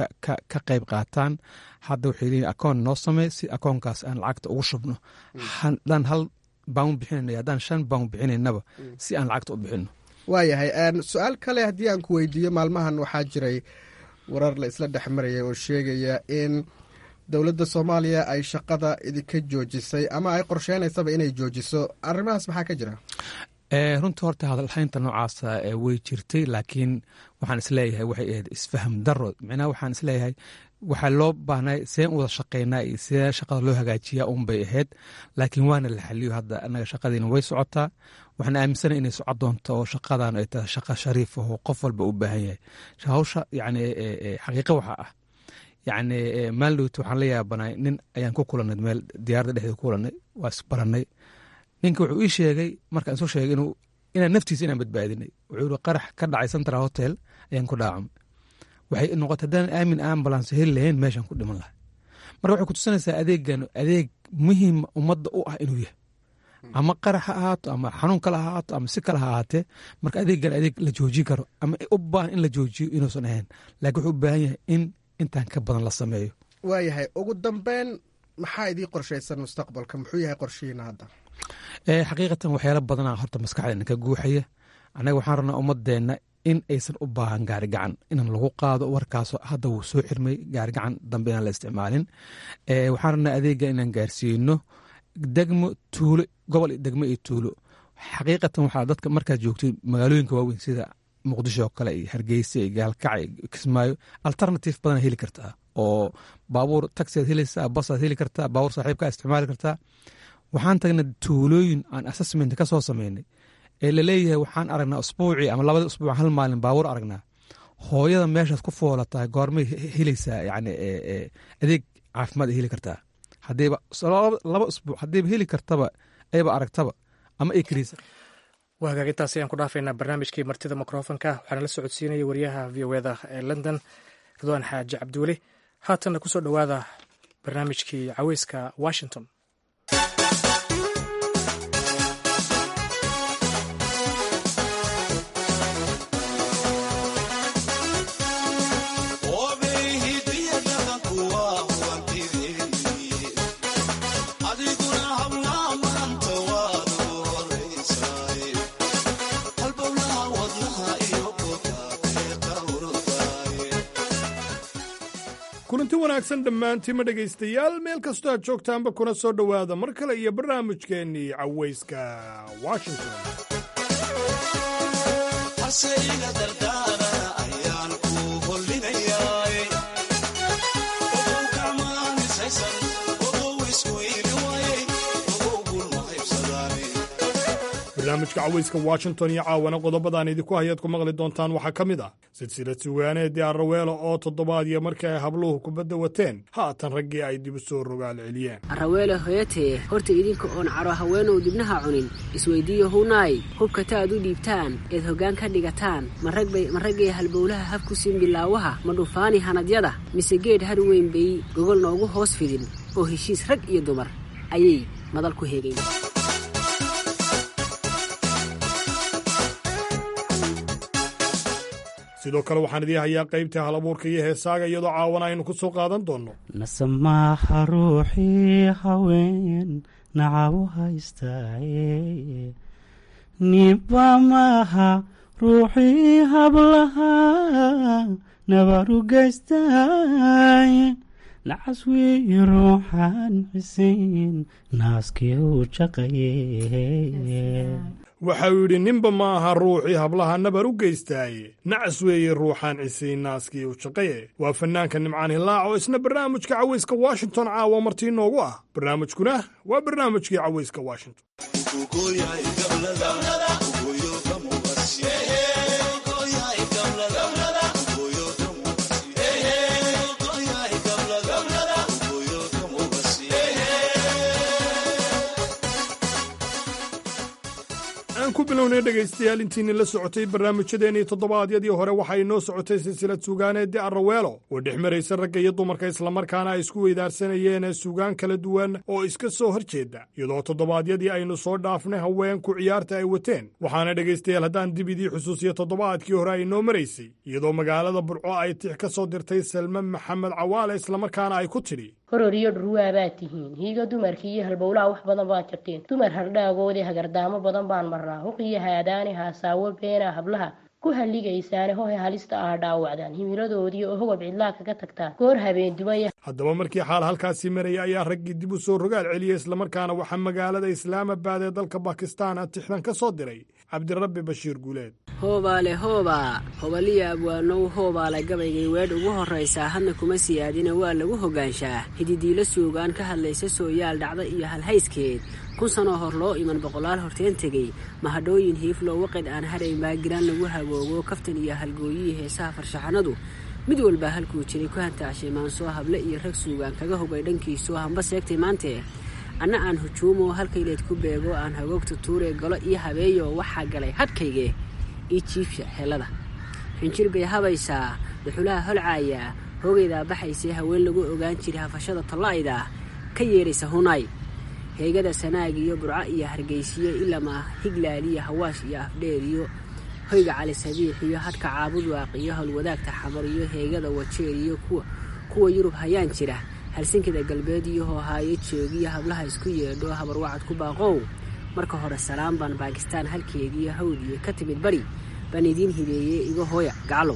ka qayb qaataan hadda waxay leeyihin akoon noo samey si akoonkaas aan lacagta ugu shubno haddaan hal bawn bixinayna haddaan shan bawn bixinaynaba si aan lacagta u bixino waayahay su-aal kale haddii aan ku weydiiyo maalmahan waxaa jiray warar la isla dhex maraya oo sheegaya in dowladda soomaaliya ay shaqada idinka joojisay ama ay qorsheynaysaba inay joojiso arrimahaas maxaa ka jira runtii horta hadalhaynta noocaasa way jirtay laakiin waxaan isleeyahay waxay ahayd isfaham daro micnaha waxaan isleeyahay waxaa loo baahnay seen u wada shaqeynaa iyo see shaqada loo hagaajiyaa un bay ahayd laakiin waana la xaliyo hadda anaga shaqadiina way socotaa waxaan aaminsana inay socon doonto oo shaqadan ay tahay shaqa shariif oo qof walba u baahan yahay hawsha yani xaqiiqa waxaa ah yacni maalidowta waxaan la yaabanay nin ayaan ku kulanay meel diyaaradda dhexdeeda ku kulanay waa isbaranay ninka wuxuu ii sheegay markaan isu sheegay inuu inaan naftiisa inaan badbaadinay wuxuu yihi qarax ka dhacay central hotel ayaan ku dhaacamay waxay noqotay haddaan aamin ambulance heli lahayn meeshaan ku dhiman lahay marka waxay kutusinaysaa adeegan adeeg muhiim ummadda u ah inuu yahay ama qarax ha ahaato ama xanuun kale ha ahaato ama si kale ha ahaatee marka adeegan adeeg la joojin karo ama u baahan in la joojiyo inuusan ahayn laakiin wuxuu u baahan yahay in intaan ka badan la sameeyo waayahay ugu dambeyn maxaa idii qorshaysan mustaqbalka muxuu yahay qorshihiina hadda xaqiiqatan waxyaala badana horta maskaxdeena ka guuxaya annaga waxaan rabnaa ummadeenna in aysan u baahan gaarigacan inaan lagu qaado warkaasoo hadda wuu soo xirmay gaarigacan dambe inaan la isticmaalin waxaan rabnaa adeega inaan gaarsiino degmo tuulo gobol degmo iyo tuulo xaqiiqatan waxaa dadka markaad joogto magaalooyinka waaweyn sida muqdisho oo kale iyo hargeysa iyo gaalkac iyo kismaayo alternative badana heli kartaa oo baabuur taxiaad helaysaa basaad heli kartaa baabuur saaxiibkaa isticmaali kartaa waxaan tagnay tuulooyin aan assessment ka soo sameynay ee laleeyahay waxaan aragnaa usbuucii ama labadii usbuuc hal maalin baabuur aragnaa hooyada meeshaas ku foolatahay goormay helaysaa yani adeeg caafimaad ay heli kartaa hadayba laba usbuuc haddayba heli kartaba ayba aragtaba ama ay kariysa waa hagaag intaasi ayaan ku dhaafaynaa barnaamijkii martida mikrofonka waxaana la socodsiinaya wariyaha v o eda ee london ridwaan xaaji cabdiweli haatanna kusoo dhowaada barnaamijkii caweyska washington kulanti wanaagsan dhammaantiima dhegaystayaal meel kastoo aad joogtaanba kuna soo dhowaada mar kale iyo barnaamijkeennii cawayska washington barnaamijka cawayska washington iyo caawana qodobadaan idinku hayaad ku maqli doontaan waxaa ka mid ah silsilad sugaaneedii arraweelo oo toddobaadiyo markii ay habluhu kubadda wateen haatan raggii ay dib u soo rogaal celiyeen arraweele hoyatee horta idinka oon caro haweenow dibnaha cunin isweyddiiyo hunaay hubkata aad u dhiibtaan eed hoggaan ka dhigataan ma raggay halbowlaha habku siin bilaawaha ma dhufaani hanadyada mise geedh har weyn bay gogol noogu hoos fidin oo heshiis rag iyo dumar ayay madal ku heegayn sidoo kale waxaan idii hayaa qaybtii hal abuurka iyo heesaaga iyadoo caawana aynu ku soo qaadan doonno nasamaaxa ruuxii haween nacabu haystaaye niba maaha ruuxii hablaha nabaru gaystaaye nacas wii ruuxaan xisiin naaskii u jaqaye waxau yidhi ninba ma aha ruuxii hablaha nabar u geystaaye nacas weeye ruuxaan cisiin naaskii u shaqaye waa fannaanka nimcaan hilaac oo isna barnaamijka cawayska washington caawa martii noogu ah barnaamijkuna waa barnaamijkii cawayska washington aan ku bilownay dhegaystayaal intiinni la socotay barnaamijyadeennii toddobaadyadii hore waxaa inoo socotay silsilad suugaaneedii arraweelo oo dhex maraysa ragga iyo dumarka islamarkaana ay isku weydaarsanayeen suugaan kala duwan oo iska soo hor jeeda iyadoo toddobaadyadii aynu soo dhaafnay haweenku ciyaarta ay wateen waxaana dhegaystayaal haddaan dib idii xusuusiya toddobaadkii hore ay inoo maraysay iyadoo magaalada burco ay tix ka soo dirtay salme maxamed cawaale islamarkaana ay ku tidhi horor iyo dhurwaa baad tihiin hiiga dumarkii iyo halbowlaha wax badan baad jirteen dumar hardhaagoodii hagardaamo badan baan marnaa huqiyo haadaani haasaawo beena hablaha ku halligaysaane hohe halista ah dhaawacdaan himiladoodii oo hogab cidlaa kaga tagtaan goor habeen dumaya haddaba markii xaal halkaasii maraya ayaa raggii dib u soo rogaal celiyey islamarkaana waxaa magaalada islaamabad ee dalka bakistaan tixdan ka soo diray cabdirabbi bashiir guuleed hoobaale hoobaa hobaliya abwaanow hoobaale gabaygay weedh ugu horraysaa hadna kuma siyaadina waa lagu hoggaanshaa hididiilo suugaan ka hadlaysa sooyaal dhacda iyo halhayskeed kun sanoo hor loo iman boqolaal horteen tegey mahadhooyin hiifloo waqid aan hadhay maagiraan lagu hagoogo kaftan iyo halgooyihii heesaha farshaxanadu mid walbaa halkuu jiray ku hantaashay maansoo hable iyo rag suugaan kaga hogay dhankiisoo hamba seegtay maantee anna aan hujuumoo halkayleed ku beego aan hagoogta tuuree galo iyo habeeyo waxaa galay hadhkaygee io jiifsha helada xinjir bay habaysaa dhuxulaha holcaayaa hoogaydaa baxaysee haween lagu ogaan jiray hafashada talla'ayda ka yeedhaysa hunaay heegada sanaag iyo burco iyo hargaysiyo ilamaa higlaaliyo hawaash iyo afdheer iyo hoyga cali sabiix iyo hadhka caabud waaq iyo howlwadaagta xamar iyo heegada wajeer iyo kuwa yurub hayaan jira halsinkida galbeed iyo hoohaayo joogiyo hablaha isku yeedho habarwacad ku baaqow marka hore salaan baan baakistaan halkeediiyo hawdiyo ka timid bari baan idiin hibeeyey iga hooya gaclow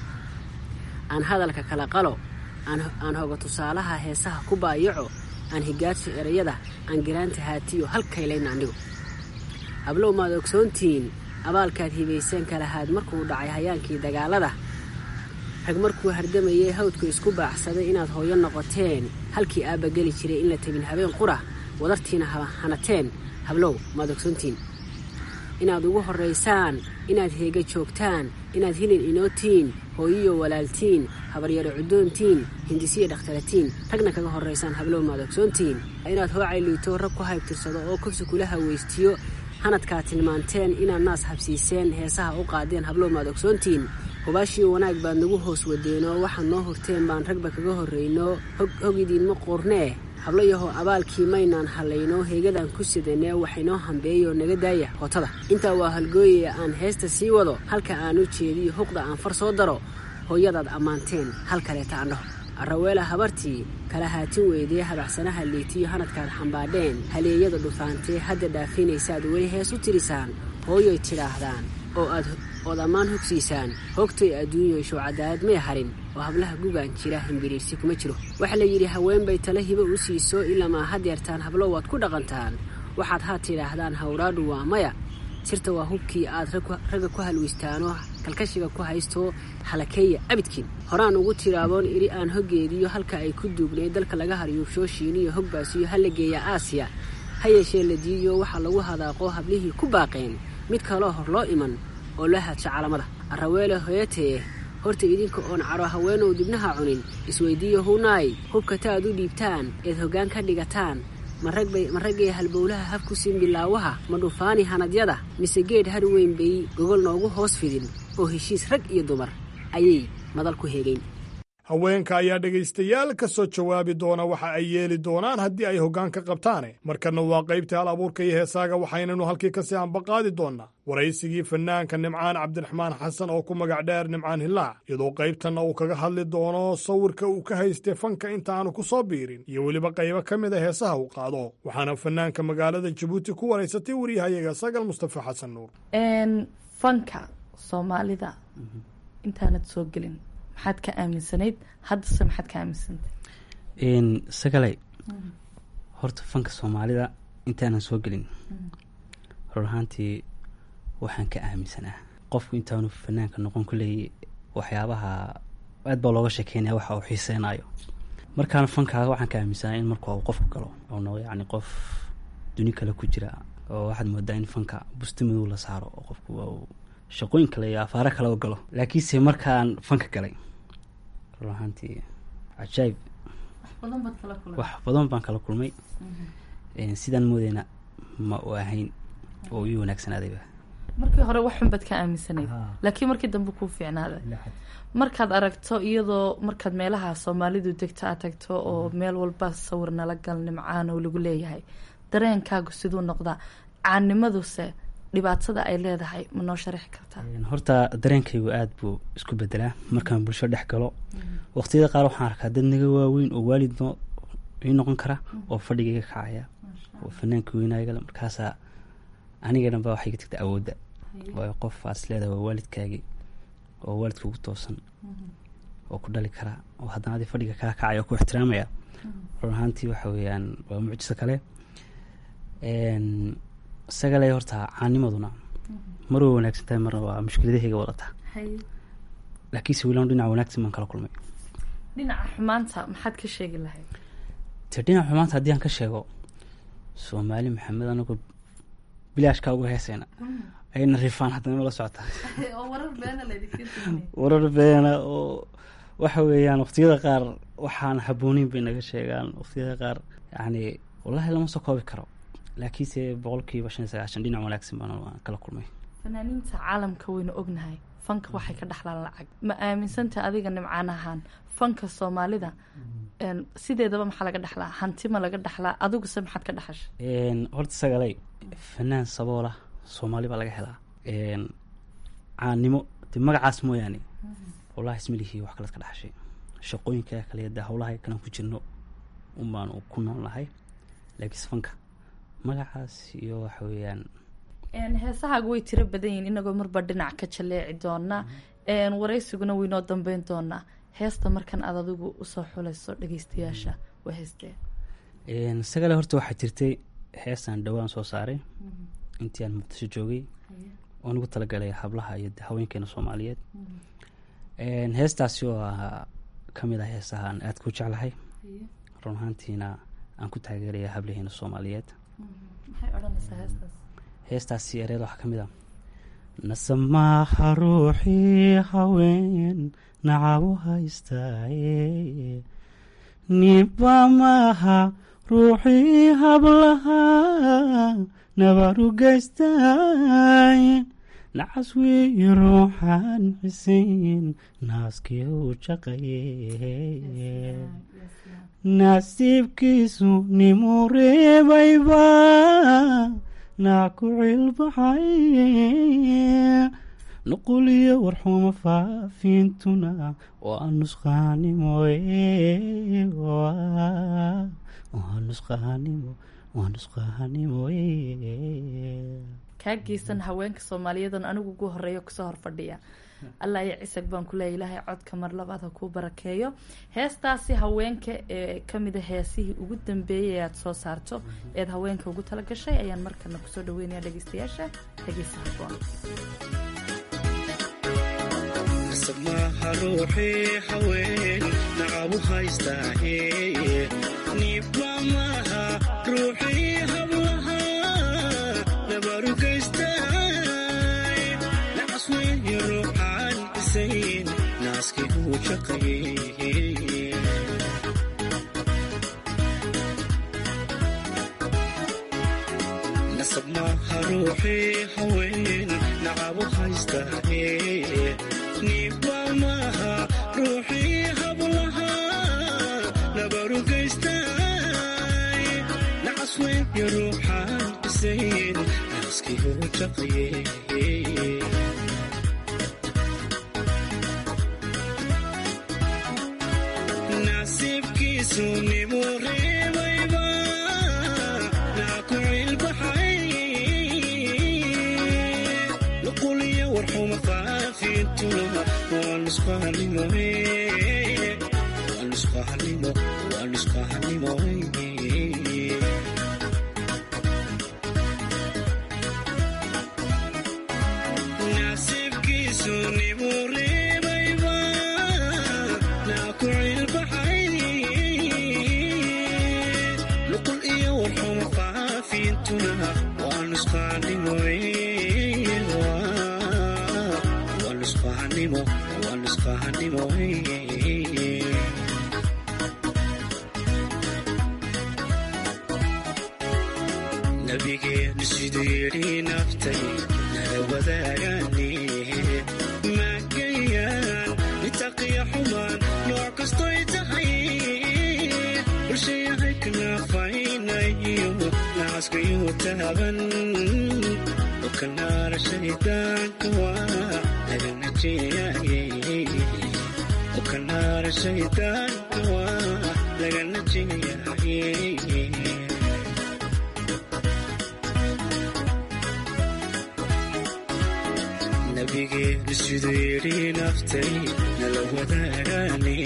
aan hadalka kala qalo aan hoga tusaalaha heesaha ku baayaco aan higaadso erayada aan giraanta haatiyo halkaylayna andhigo hablow maad ogsoontihiin abaalkaad hibayseen kalahaad markuu dhacay hayaankii dagaalada rag markuu hardamayay hawdku isku baacsaday inaad hooyo noqoteen halkii aabba geli jiray in la tegin habeen qura wadartiina hanateen hablow maad ogsoontihiin inaad ugu horraysaan inaad heega joogtaan inaad hilin inootiin hooyiyo walaaltiin habaryaro cuddoontiin hindisiyo dhakhtaratiin ragna kaga horraysaan hablow maad ogsoontiin inaad hoocay liito rag ku haybtirsado oo kursi kula hawaystiyo hanadkaa tilmaanteen inaad naas habsiiseen heesaha u qaadeen hablow maad ogsoontiin hubaashiyo wanaag baad nagu hoos wadeenoo waxaad noo hurteen baan ragba kaga horrayno hog idiinma quurnee hablo yahow abaalkii maynaan hallayno heegadaan ku sidanee waxaynoo hambeeyoo naga daaya hootada intaa waa halgooyaya aan heesta sii wado halka aan u jeediyo huqda aan far soo daro hooyadaad ammaanteen hal kaleeta andhaho arraweela habartii kala haatin weydee habacsanaha liitiyo hanadkaad xambaadheen haleeyada dhufaantee hadda dhaafinaysaad weli hees u tirisaan hooyoy tidhaahdaan oo aad ood ammaan hogsiisaan hoogtay adduunyoyshow cadaalad may harin oo hablaha gugaan jira hambiriirsi kuma jiro waxaa la yidhi haween bay tala hibo u siiso ilamaa hadeertaan hablo waad ku dhaqantaan waxaad haa tidhaahdaan hawraadhu waa maya sirta waa hubkii aad ragga ku halwaystaanoo kalkashiga ku haysto halakeeya abidkiin horaan ugu tiraaboon idhi aan hoggeediyo halka ay ku duugnay dalka laga haryuubshoo shiiniyo hogbaasiyo ha la geeya aasiya ha yeeshee la diiyo waxaa lagu hadaaqo hablihii ku baaqeen mid kaloo hor loo iman oo loo haadsho calamada arraweele hoyatee horta idinka oon caro haweenow dibnaha cunin isweyddiiyo hunaay hubka ta aad u dhiibtaan eed hoggaan ka dhigataan ma raggay halbowlaha habku siin bilaawaha ma dhufaani hanadyada mise geedh har weyn bay gogol noogu hoos fidin oo heshiis rag iyo dumar ayay madal ku heegayn haweenka ayaa dhegaystayaal ka soo jawaabi doona waxa ay yeeli doonaan haddii ay hoggaan ka qabtaane markanna waa qaybta hal abuurka iyo heesaaga waxaynanu halkii kasii ambaqaadi doonnaa waraysigii fanaanka nimcaan cabdiraxmaan xasan oo ku magac dheer nimcaan hilaac iyadoo qaybtanna uu kaga hadli doono sawirka uu ka haystay fanka intaanu ku soo biirin iyo weliba qaybo ka mid a heesaha uu qaado waxaana fanaanka magaalada jabuuti ku waraysatay waryahayaga sagal mustafa xasan nuur fanka soomaalida intaanad soo gelin maxaad ka aaminsanayd haddase maxaad ka aaminsantay sagalay horta fanka soomaalida intaanan soo gelin run ahaantii waxaan ka aaminsanaa qofku intaanu fanaanka noqon kuleey waxyaabaha aad baa looga sheekeynaya waxa uu xiiseynayo markaan fankaaga waxaan ka aaminsanaa in marka uu qofku galo oo noqdo yacni qof duni kale ku jira oo waxaad moodaa in fanka busti madow la saaro oo qofku shaqooyin kale iyo afaaro kale u galo laakiinse markaan fanka galay run ahaantii cajaayib wax badan baan kala kulmay sidaan moodeyna ma u ahayn oo ii wanaagsanaadayba markii hore waxun baad ka aaminsanayd laakiin markii dambe kuu fiicnaaday markaad aragto iyadoo markaad meelaha soomaalidu degto aad tagto oo meel walba sawir nala gal nimcaan oo lagu leeyahay dareenkaagu siduu noqdaa caanimaduse dhibaatada ay leedahay ma noo sharaxi kartaa horta dareenkaygu aada buu isku bedelaa markaan bulsho dhex galo waqtiyada qaar waxaan arkaa dad naga waaweyn oo waalid ii noqon kara oo fadhigaiga kacaya oo fanaanka weynaagale markaasaa aniga dhan ba waxay ka tagta awoodda waayo qof aad is leedahay waa waalidkaagii oo waalidka ugu toosan oo ku dhali kara oo haddana adi fadhiga kaa kacaya oo ku ixtiraamaya run ahaantii waxa weeyaan waa mucjiso kale isagale horta caanimaduna mar way wanaagsan tahay marna waa mushkiladahayga wadataa laakiinse wilaan dhinaca wanaagsan baan kala kulmay dhinaca xumaanta maxaad ka sheegi lahayd te dhinaca xumaanta haddii aan ka sheego soomaali maxamed anagoo bilaashkaa uga heesayna ayna rifaan haddana la socota warar beena oo waxa weeyaan waqtiyada qaar waxaan habooneyn bay naga sheegaan waqtiyada qaar yacni wallahi lama soo koobi karo laakiinse boqolkiiba shan iyo sagaashan dhinac wanaagsan baan kala kulmay fanaaniinta caalamka waynu ognahay fanka waxay ka dhexlaan lacag ma aaminsanta adiga nimcaan ahaan fanka soomaalida sideedaba maxaa laga dhexlaa hanti ma laga dhexlaa adiguse maxaad ka dhexashay horta sagalay fanaan saboola soomaali baa laga helaa caannimo de magacaas mooyaane wallahi ismalihii wax kalead ka dhexashay shaqooyinka kale de howlaha kalan ku jirno unbaanu ku nool nahay laakiinse fanka magacaas iyo waxa weeyaan heesahaagu way tiro badan yihin inagoo marba dhinac ka jaleeci doona waraysiguna waynoo dambeyn doonaa heesta markan aad adigu usoo xulayso dhageystayaasha waa heestee sagale horta waxaa jirtay heestaan dhowaan soo saaray intii aan muqdisho joogay oo nagu talagalay hablaha iyo haweenkeena soomaaliyeed heestaasi oo ah ka mid ah heesahaan aada ku jeclahay run ahaantiina aan ku taageeraya hablaheena soomaaliyeed heestaasi ereeda waxaa ka mid ah nasamaaha ruuxii haween nacabu haystaaye niba maaha ruuxii hablaha nabaru geystaaye nacas weeye ruuxaan xisayn naaskii u jaqaye nasiibkiisu nimuu reebayba naa ku cilbaxay nuquliyo warxuma faafintuna waa nusqaanimoye waa nusqaanimo waa nusqaanimoye kaa geysan haweenka soomaaliyadan anigu ugu horeeyo kasoo hor fadhiya allah iyo cisag baan kuleeya ilaahay codka mar labaad ha kuu barakeeyo heestaasi haweenka ee kamida heesihii ugu dambeeyay aad soo saarto eed haweenka ugu tala gashay ayaan markana kusoo dhaweynaya dhegeystayaasha dhegeysa haboon maaha ruuxii haween nacabu haystaaye niba maaha ruuxii hablaha nabaru geystaay nacas weeye ruuxaan isayn naaskii uu jaqaye nasab maaha ruuxii haween nacabu haystaaye niba maaha ruuxii hablaha nabaru geystaay nacas weeye ruuxaan isayn naaskii uu jaqaye nasiibkiisu nimuu reebayba naa ku cilbaxay nuquliyo warxuma faafintuna waa nusqaanimoe waa nusqaanimo waa nusqaanimoe nasiibkiisu nimuu reebayba naa ku cilbaxay nuqul iyo warxuma faafintuna waa nusqaanimoe waa nusqaanimo waa nusqaanimoe nabigeenu siduu yidhi naftay nala wadaagaane maagayaan nitaqiya xumaan nooc kastoy tahay bulshayahay kanaafaynayo nacaskayuu taaban oo kanaara shaydaanka waa laga najeeyaye oo kanaara shaydaanka waa laga najeeyaye nabigeenu siduu yidhi naftay nala wadaagaane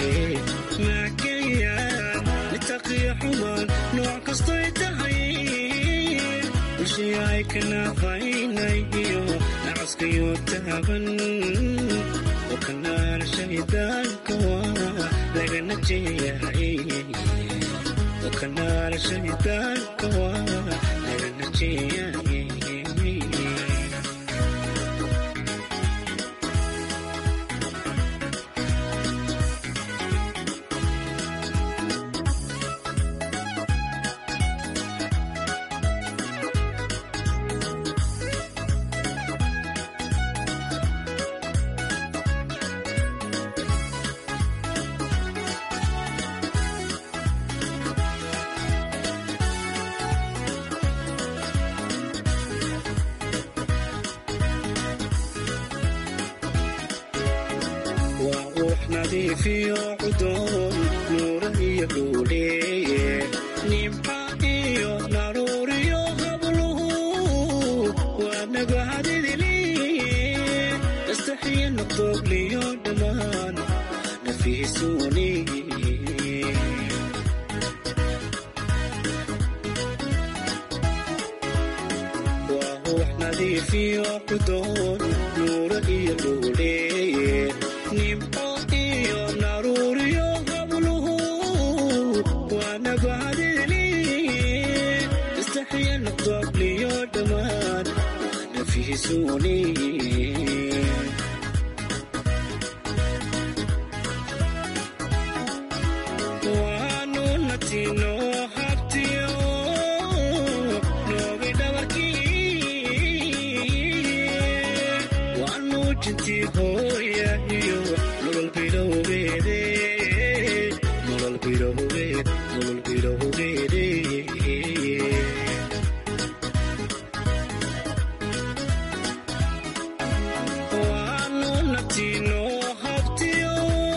maagayaan nitaqiya xumaan nooc kastoy tahay bulshayahay kanaafaynayo nacaskayuu taaban oo kanaara shaydaanka waa laga najeeyaye oo kanaara shaydaanka waa laga najeeyaye waa ruux nadiifiyo cudoon nuura iyo dhuudheeye nimca iyo naruuriyo habluhu waa nagahadidiliye nastaxiyo naqdoogliyo dhammaan nafiisuuni waa ruux nadiifiyo cudoon nuura iyo dhuudheeye nimco iyo naruuriyo habluhu waa nagahadidiliye istaxiyo naqdoogliyo dhammaan kalsooni waanu natino habtiyo noogi dhabarkii waanu jinti hooya iyo nolol bilowgeede nolol bilowgeed nolol bilowgeede waanu natino habtiyo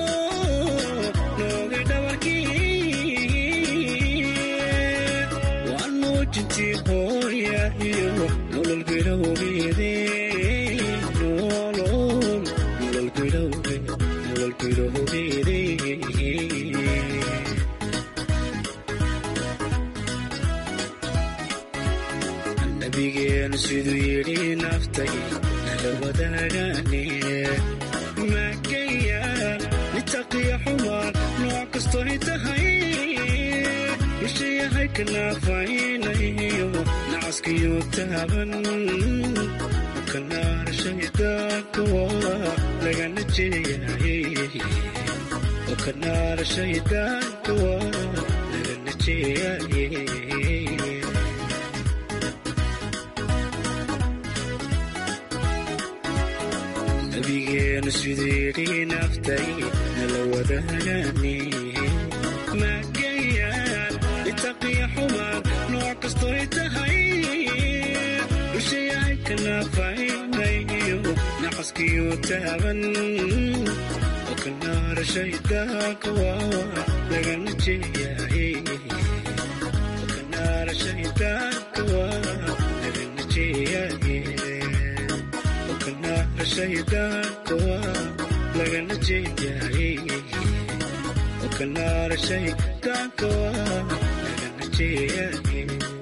noogi dhabarkii waanu jinti hooya iyo nolol bilowgeede nolol nolol bilowgeed nolol bilowgeede nabigeenu siduu yidhi naftay nala wadaagaane magaya nitaqiya xumaan nooc kastoy tahay bishayahay kanaafaynayo nacaskiyo taaban kanaar shaydaanka waa lagana jeeyay kanaar shaydaanka waa lagana jeeyay nabigeenu siduu yidhi naftay nala wadaagaane magayaan litaqiya xumaan nooc kastoy tahay dushayahay kanaafaynayo nacaskiyo taaban oo kanaara shaydaanka waa lagana jeeyay oo kanaara shaydaanka waa lagana jeeyay kanaara shaydaanka waa lagana jeeyay oo kanaara shaydaanka waa lagana jeeyay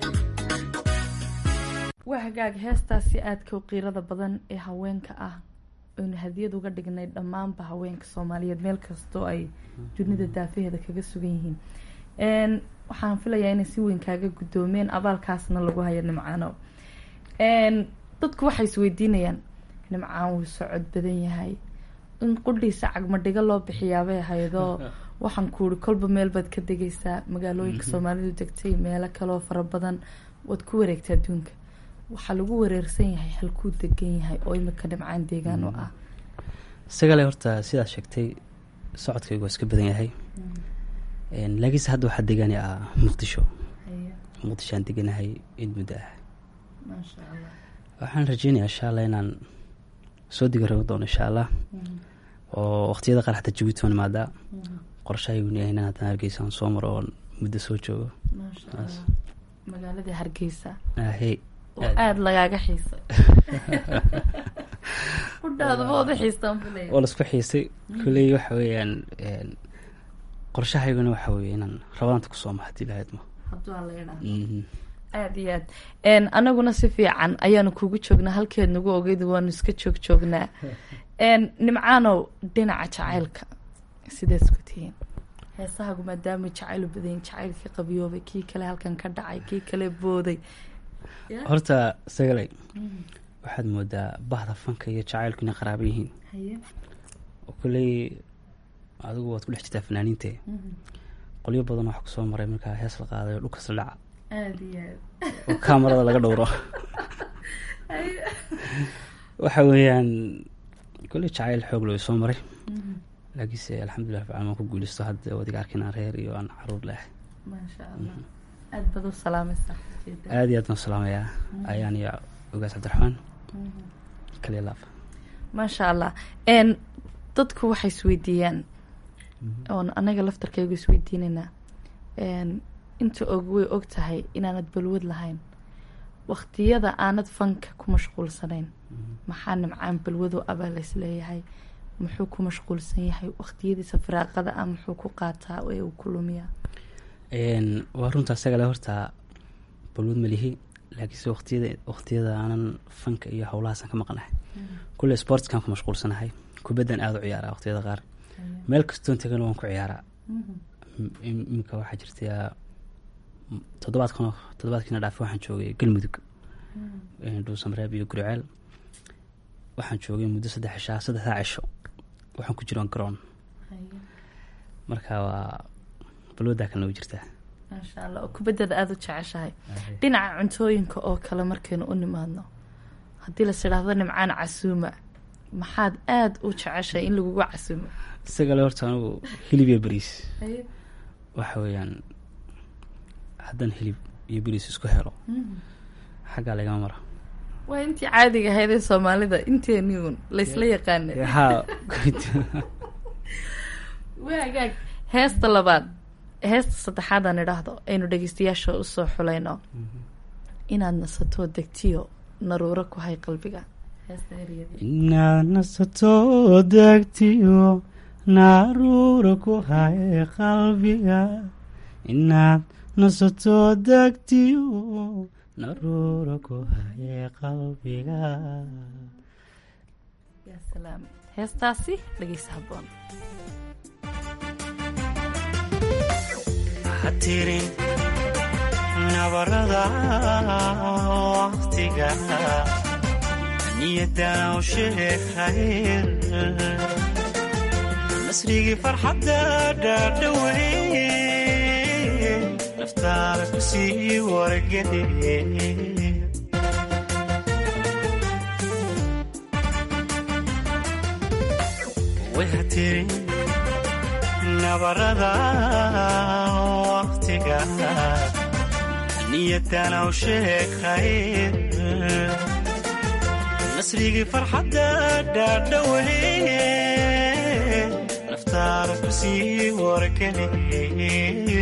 waa hagaag heestaasi aadka u qiirada badan ee haweenka ah aynu hadiyad uga dhignay dhammaanba haweenka soomaaliyeed meel kastoo ay dunida daafaheeda kaga sugan yihiin n waxaan filayaa inay si weyn kaaga guddoomeen abaalkaasna lagu hayo nimcaano n dadku waxay isweydiinayaan nimcaan wuu socod badan yahay in qudhiisa cagmadhigo loo bixiyaabay ahaydoo waxaan kuuri kolba meel baad ka degaysaa magaalooyinka soomaalidu degtay meelo kaleoo fara badan waad ku wareegta adduunka waxaa lagu wareersan yahay halkuu degan yahay oo imika dhimcaan deegaan u ah isagale horta sidaad sheegtay socodkaygu waa iska badan yahay laakiinse hadda waxaa degani ah muqdisho muqdishoaan deganahay in muddo ah maasha allah waxaan rajeynayaa insha allah inaan soo digi rabo doono insha allah oo waqtiyada qaar xataa jabuuti waan imaadaa qorshahaygun yahay inaan haddana hargeysa aan soo maro oon muddo soo joogo maasha allah magaaladii hargeysa ahey oo aada lagaaga xiisay kudhaadaba oda xiistaan filaya oo laisku xiisay kuley waxa weeyaan qorshahayguna waxa weeye inaan rabadaanta kusoo ma hadii lahaydmo hadduu alla idhaa aada iyo aad anaguna si fiican ayaanu kugu joognaa halkeed nagu ogeyd waanu iska joog joognaa nimcaanow dhinaca jacaylka sidaad isku tihiin heesahagu maadaama jacaylu badayin jacaylkii qabiyoobay kii kale halkan ka dhacay kii kale booday horta sagalay waxaad moodaa bahda fanka iyo jacaylku inay qaraaba yihiin oo koley adigu waad ku dhex jirtaa fanaaniinte qolyo badan waxa kusoo maray markaa hees la qaaday oo dhulkas la dhaca aada iyo aad oo kamarada laga dhowro waxa weeyaan koley jacayl xoog loo soo maray laakiinse alxamdulilah rabbil caalamiin waan ku guuleysto hadda wadiga arkin aan reer iyo aan caruur leh maasha allah aada baad u salaamaysaa aada iyo aad baan salaamayaa ayaan iyo ogaas cabdiraxmaan kaliya laaf maasha allah n dadku waxay isweydiiyaan oon anaga laftarkaygu isweydiinaynaa inta og way og tahay inaanad balwad lahayn waqtiyada aanad fanka ku mashquulsanayn maxaa nimcaan balwado abaa lays leeyahay muxuu ku mashquulsan yahay waqtiyadiisa firaaqada ah muxuu ku qaataa ee uu ku lumiyaa waa runta isagale horta balwad malihi laakiinse waqtiyada waqtiyada aanan fanka iyo howlahaasan ka maqnahay kulle sportskan ku mashquulsanahay kubaddan aada u ciyaaraa waqtiyada qaar meel kastoon tagana waan ku ciyaaraa iminka waxaa jirta toddobaadkan toddobaadkiina dhaafi waxaan joogay galmudug dhuusamareeb iyo guriceel waxaan joogay muddo saddex cishaa saddexdaa cisho waxaan ku jiroon garoon marka waa balwadaa kalena way jirtaa maasha allah oo kubaddada aada u jeceshahay dhinaca cuntooyinka oo kale markaynu u nimaadno haddii las idhaahdo nimcaan casuuma maxaad aada u jeceshahay in lagugu casuumo isagale horta anigu hilib iyo beriis waxa weeyaan haddaan hilib iyo beriis isku helo xaggaa lagama mara waa intii caadiga ahayd ee soomaalida inteeniun laysla yaqaana ha waagaag heesta labaad heesta saddexaad aan idhaahdo aynu dhegeystayaasha usoo xulayno inaad nasatoo degtiyo naruuro ku hay qalbiga inaad nasato degtiyo naruura ku hay qalbiga inaad nasato degtiyo naruura ku hay qalbiga ya salaam heestaasi dhegeysa haboon hatirin nabarada waqtiga niyadana u sheeg khayr nasrigii farxadda dhaadhawe naftaada ku sii wargeliye way hatirin nabarada waqtiga niyadana u sheeg khayr nasrigii farxadda dhaadhawe naftaada ku sii wargeliye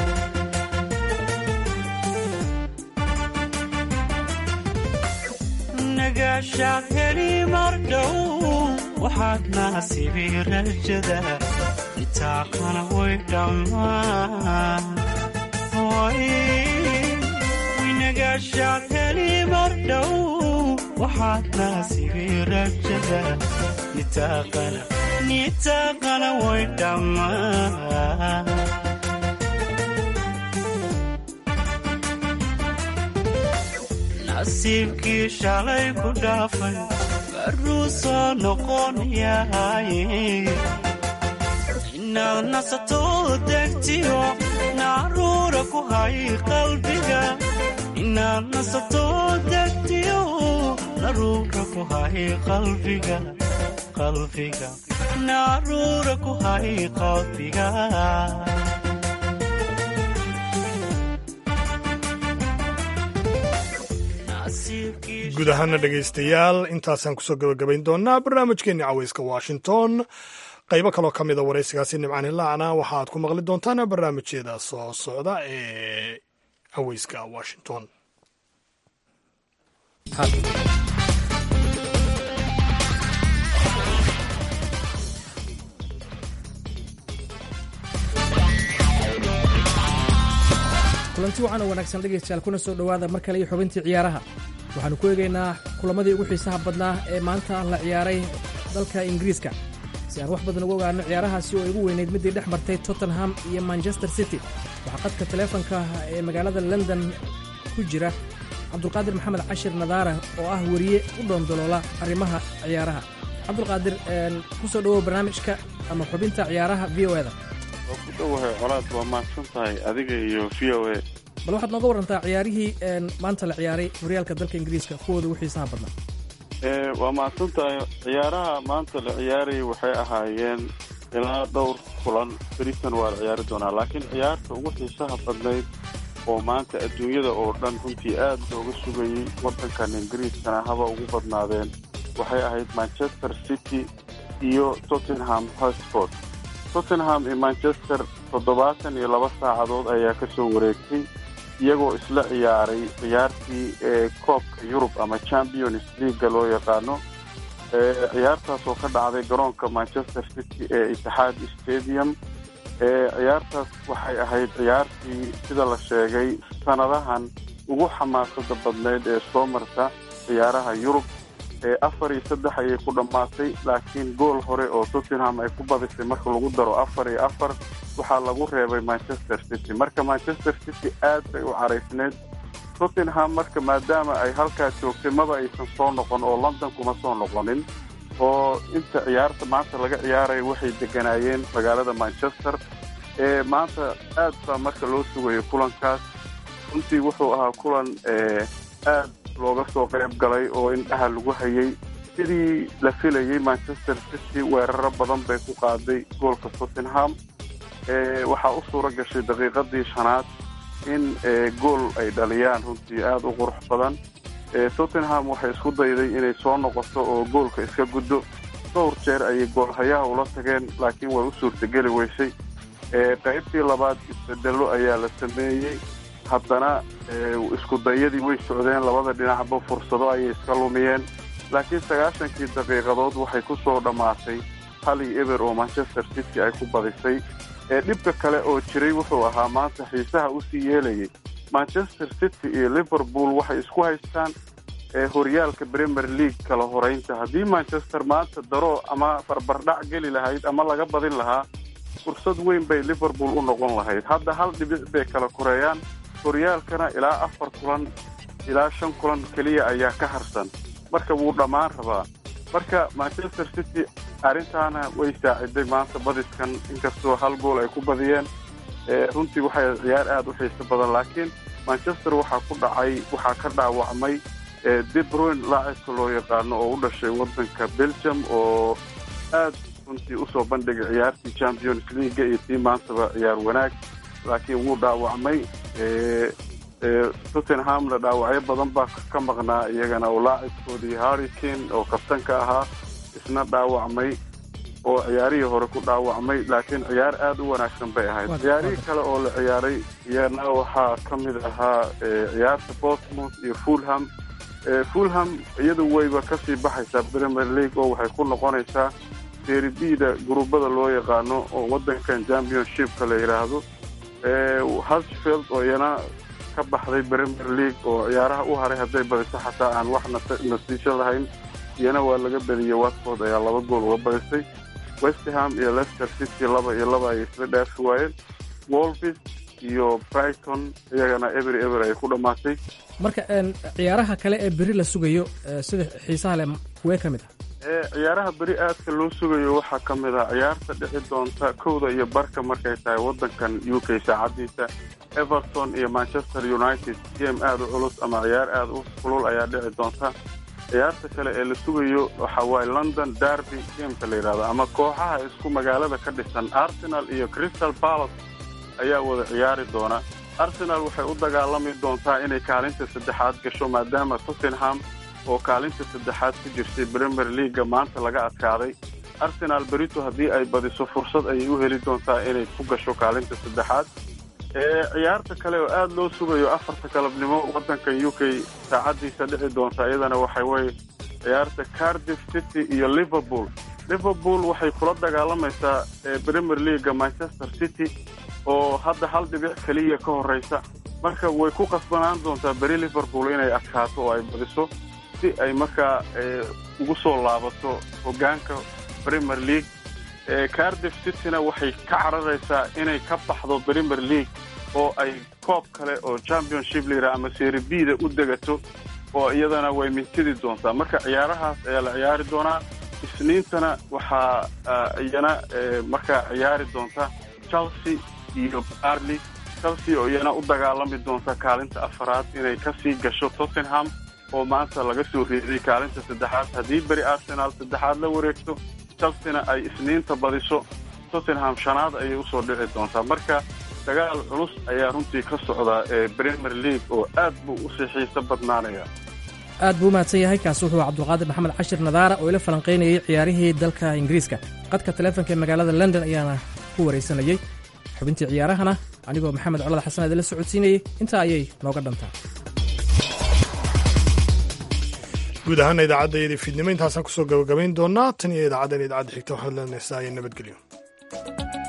nagaashaad heli mardhow waxaad naasibi rajada nitaaqana way dhammaan nagaashaad heli mardhow waxaad naasibi rajada nitaaqana nitaaqana way dhammaan nasiibkii shalay ku dhaafay baruu soo noqonayahay inaad nasato degtiyo naruura ku hay qalbiga inaad nasato degtiyo naruura ku hay qalbiga qalbiga naruura ku hay qalbiga guud ahaana dhegaystayaal intaasaan kusoo gabagabayn doonaa barnaamijkeenni caweyska washington qaybo kaloo ka mida waraysigaasi nimcaan hilaacna waxaaad ku maqli doontaan barnaamijyada soo socda ee caweyska washington kulanti wacan oo wanaagsan dhegaystayaal kuna soo dhowaada mar kale iyo xubintii ciyaaraha waxaannu ku eegaynaa kulamadii ugu xiisaha badnaa ee maanta la ciyaaray dalka ingiriiska si aan wax badan uga ogaano ciyaarahaasi oo igu weynayd middii dhex martay tottenham iyo manchester city waxaa qadka taleefonka ee magaalada london ku jira cabdulqaadir maxamed cashir nadaara oo ah weriye u dhoondoloola arrimaha ciyaaraha cabdulqaadir ku soo dhowow barnaamijka ama xubinta ciyaaraha v o eda waa ku dhowahay colaad waa mahadsan tahay adiga iyo v o a bal waxaad nooga warantaa ciyaarihii maanta la ciyaaray horyaalka dalka ingiriiska kuwooda ugu xiisaha badnaa waa mahadsan tahay ciyaaraha maanta la ciyaarayay waxay ahaayeen ilaa dhowr kulan beritan waa la ciyaari doonaa laakiin ciyaarta ugu xiisaha badnayd oo maanta adduunyada oo dhan runtii aad looga sugayey waddankan ingiriiskana haba ugu badnaadeen waxay ahayd manchester city iyo tottenham hotsport tottenham iyo manchester toddobaatan iyo laba saacadood ayaa ka soo wareegtay iyagoo isla ciyaaray ciyaartii ee koobka yurub ama champions leaga loo yaqaano ciyaartaas oo ka dhacday garoonka manchester city ee itixaad stadium ciyaartaas waxay ahayd ciyaartii sida la sheegay sanadahan ugu xamaasada badnayd ee soo marta ciyaaraha yurub afar iyo saddex ayay ku dhammaatay laakiin gool hore oo tottenham ay ku badisay marka lagu daro afar iyo afar waxaa lagu reebay manchester city marka manchester city aad bay u caraysneyd tottenham marka maadaama ay halkaa joogtay maba aysan soo noqon oo london kuma soo noqonin oo inta ciyaarta maanta laga ciyaaraya waxay deganaayeen magaalada manchester ee maanta aad baa marka loo sugayo kulankaas runtii wuxuu ahaa kulan aad looga soo qayb galay oo indhaha lagu hayay sidii la filayay manchester city weeraro badan bay ku qaaday goolka tottenham waxaa u suura gashay daqiiqadii shanaad in gool ay dhaliyaan runtii aada u qurux badan tottenham waxay isku dayday inay soo noqoto oo goolka iska guddo dhowr jeer ayay goolhayaha ula tageen laakiin way u suurtageli weysay qaybtii labaad isbedelo ayaa la sameeyey haddana isku dayadii way socdeen labada dhinacba fursado ayay iska lumiyeen laakiin sagaashankii daqiiqadood waxay ku soo dhammaatay hal iyo eber oo manchester city ay ku badisay ee dhibka kale oo jiray wuxuu ahaa maanta xiisaha usii yeelayay manchester city iyo liverpool waxay isku haystaan horyaalka premier league kala horeynta haddii manchester maanta daro ama barbardhac geli lahayd ama laga badin lahaa fursad weyn bay liverpool u noqon lahayd hadda hal dhibic bay kala koreeyaan horyaalkana ilaa afar kulan ilaa shan kulan keliya ayaa ka harsan marka wuu dhammaan rabaa marka manchester city arrintaana way saaciday maanta badiskan inkastoo hal gool ay ku badiyeen runtii waxay ciyaar aada u xiiso badan laakiin manchester waxaa ku dhacay waxaa ka dhaawacmay debruin laacibka loo yaqaano oo u dhashay waddanka belgium oo aad runtii usoo bandhigay ciyaartii champions leaga iyo tii maantaba ciyaar wanaag laakiin wuu dhaawacmay tottenhamna dhaawacyo badan baa ka maqnaa iyagana oo laacibkoodii harrikane oo kabtanka ahaa isna dhaawacmay oo ciyaarihii hore ku dhaawacmay laakiin ciyaar aada u wanaagsan bay ahayd ciyaarihii kale oo la ciyaaray iyana waxaa ka mid ahaa ciyaarta portsmouth iyo fulham fulham iyadu wayba kasii baxaysaa premier league oo waxay ku noqonaysaa seribida gurubada loo yaqaano oo waddankan championshipka la yidhaahdo husfield oo iyana ka baxday premier league oo ciyaaraha u haray hadday badiso xataa aan wax natiijo lahayn iyana waa laga badiyey watford ayaa laba gool uga badisay westerham iyo leicester city laba iyo laba ayay isla dhaafi waayeen wolvis iyo brighton iyagana eber eber ayay ku dhammaatay marka ciyaaraha kale ee beri la sugayo sida xiisaha leh kuwee ka mid ah ciyaaraha beri aadka loo sugayo waxaa ka mid ah ciyaarta dhici doonta kowda iyo barka markay tahay waddankan u k saacadiisa everton iyo manchester united game aada u culus ama ciyaar aada u kulul ayaa dhici doonta ciyaarta kale ee la sugayo waxa waaye london derby gameka la yidhahdo ama kooxaha isku magaalada ka dhisan arsenal iyo crystal palace ayaa wada ciyaari doona arsenal waxay u dagaalami doontaa inay kaalinta saddexaad gasho maadaama tottenham oo kaalinta saddexaad ku jirtay premier leaga maanta laga adkaaday arsenal berito haddii ay badiso fursad ayay u heli doontaa inay ku gasho kaalinta saddexaad ciyaarta kale oo aada loo sugayo afarta galabnimo waddanka u k saacadiisa dhici doonta iyadana waxa weye ciyaarta cardiff city iyo liverpool liverpool waxay kula dagaalamaysaa premier leaga manchester city oo hadda hal dhibic keliya ka horeysa marka way ku qasbanaan doontaa beri liverpool inay adkaato oo ay badiso si ay markaa ugu soo laabato hogaanka premier league cardiff cityna waxay ka cararaysaa inay ka baxdo premier league oo ay koob kale oo championship la yidhaha ama seri bda u degato oo iyadana way mintidi doontaa marka ciyaarahaas ayaa la ciyaari doonaa isniintana waxaa iyana markaa ciyaari doonta chelsea iyo barley chelsea oo iyana u dagaalami doonta kaalinta afaraad inay kasii gasho tottenham oo maanta laga soo reeday kaalinta saddexaad haddii beri arsenal saddexaad la wareegto chelsena ay isniinta badiso tottenham shanaad ayay usoo dhici doontaa marka dagaal culus ayaa runtii ka socdaa ee premier league oo aad buu usii xiiso badnaanaya aad buu u mahadsan yahay kaasi wuxuu cabdulqaadir maxamed cashir nadaara oo ila falanqaynayay ciyaarihii dalka ingiriiska qadka taleefonka ee magaalada london ayaana ku waraysanayey xubintii ciyaarahana anigoo maxamed colad xasan idinla socodsiinayay intaa ayay nooga dhantaa guud ahaana idaacaddaiyadii fiidnimo intaasaan kusoo gabagabayn doonaa tan iyo idaacaddan idaacadda xigta waxaad leenaysaa iyo nabadgelyo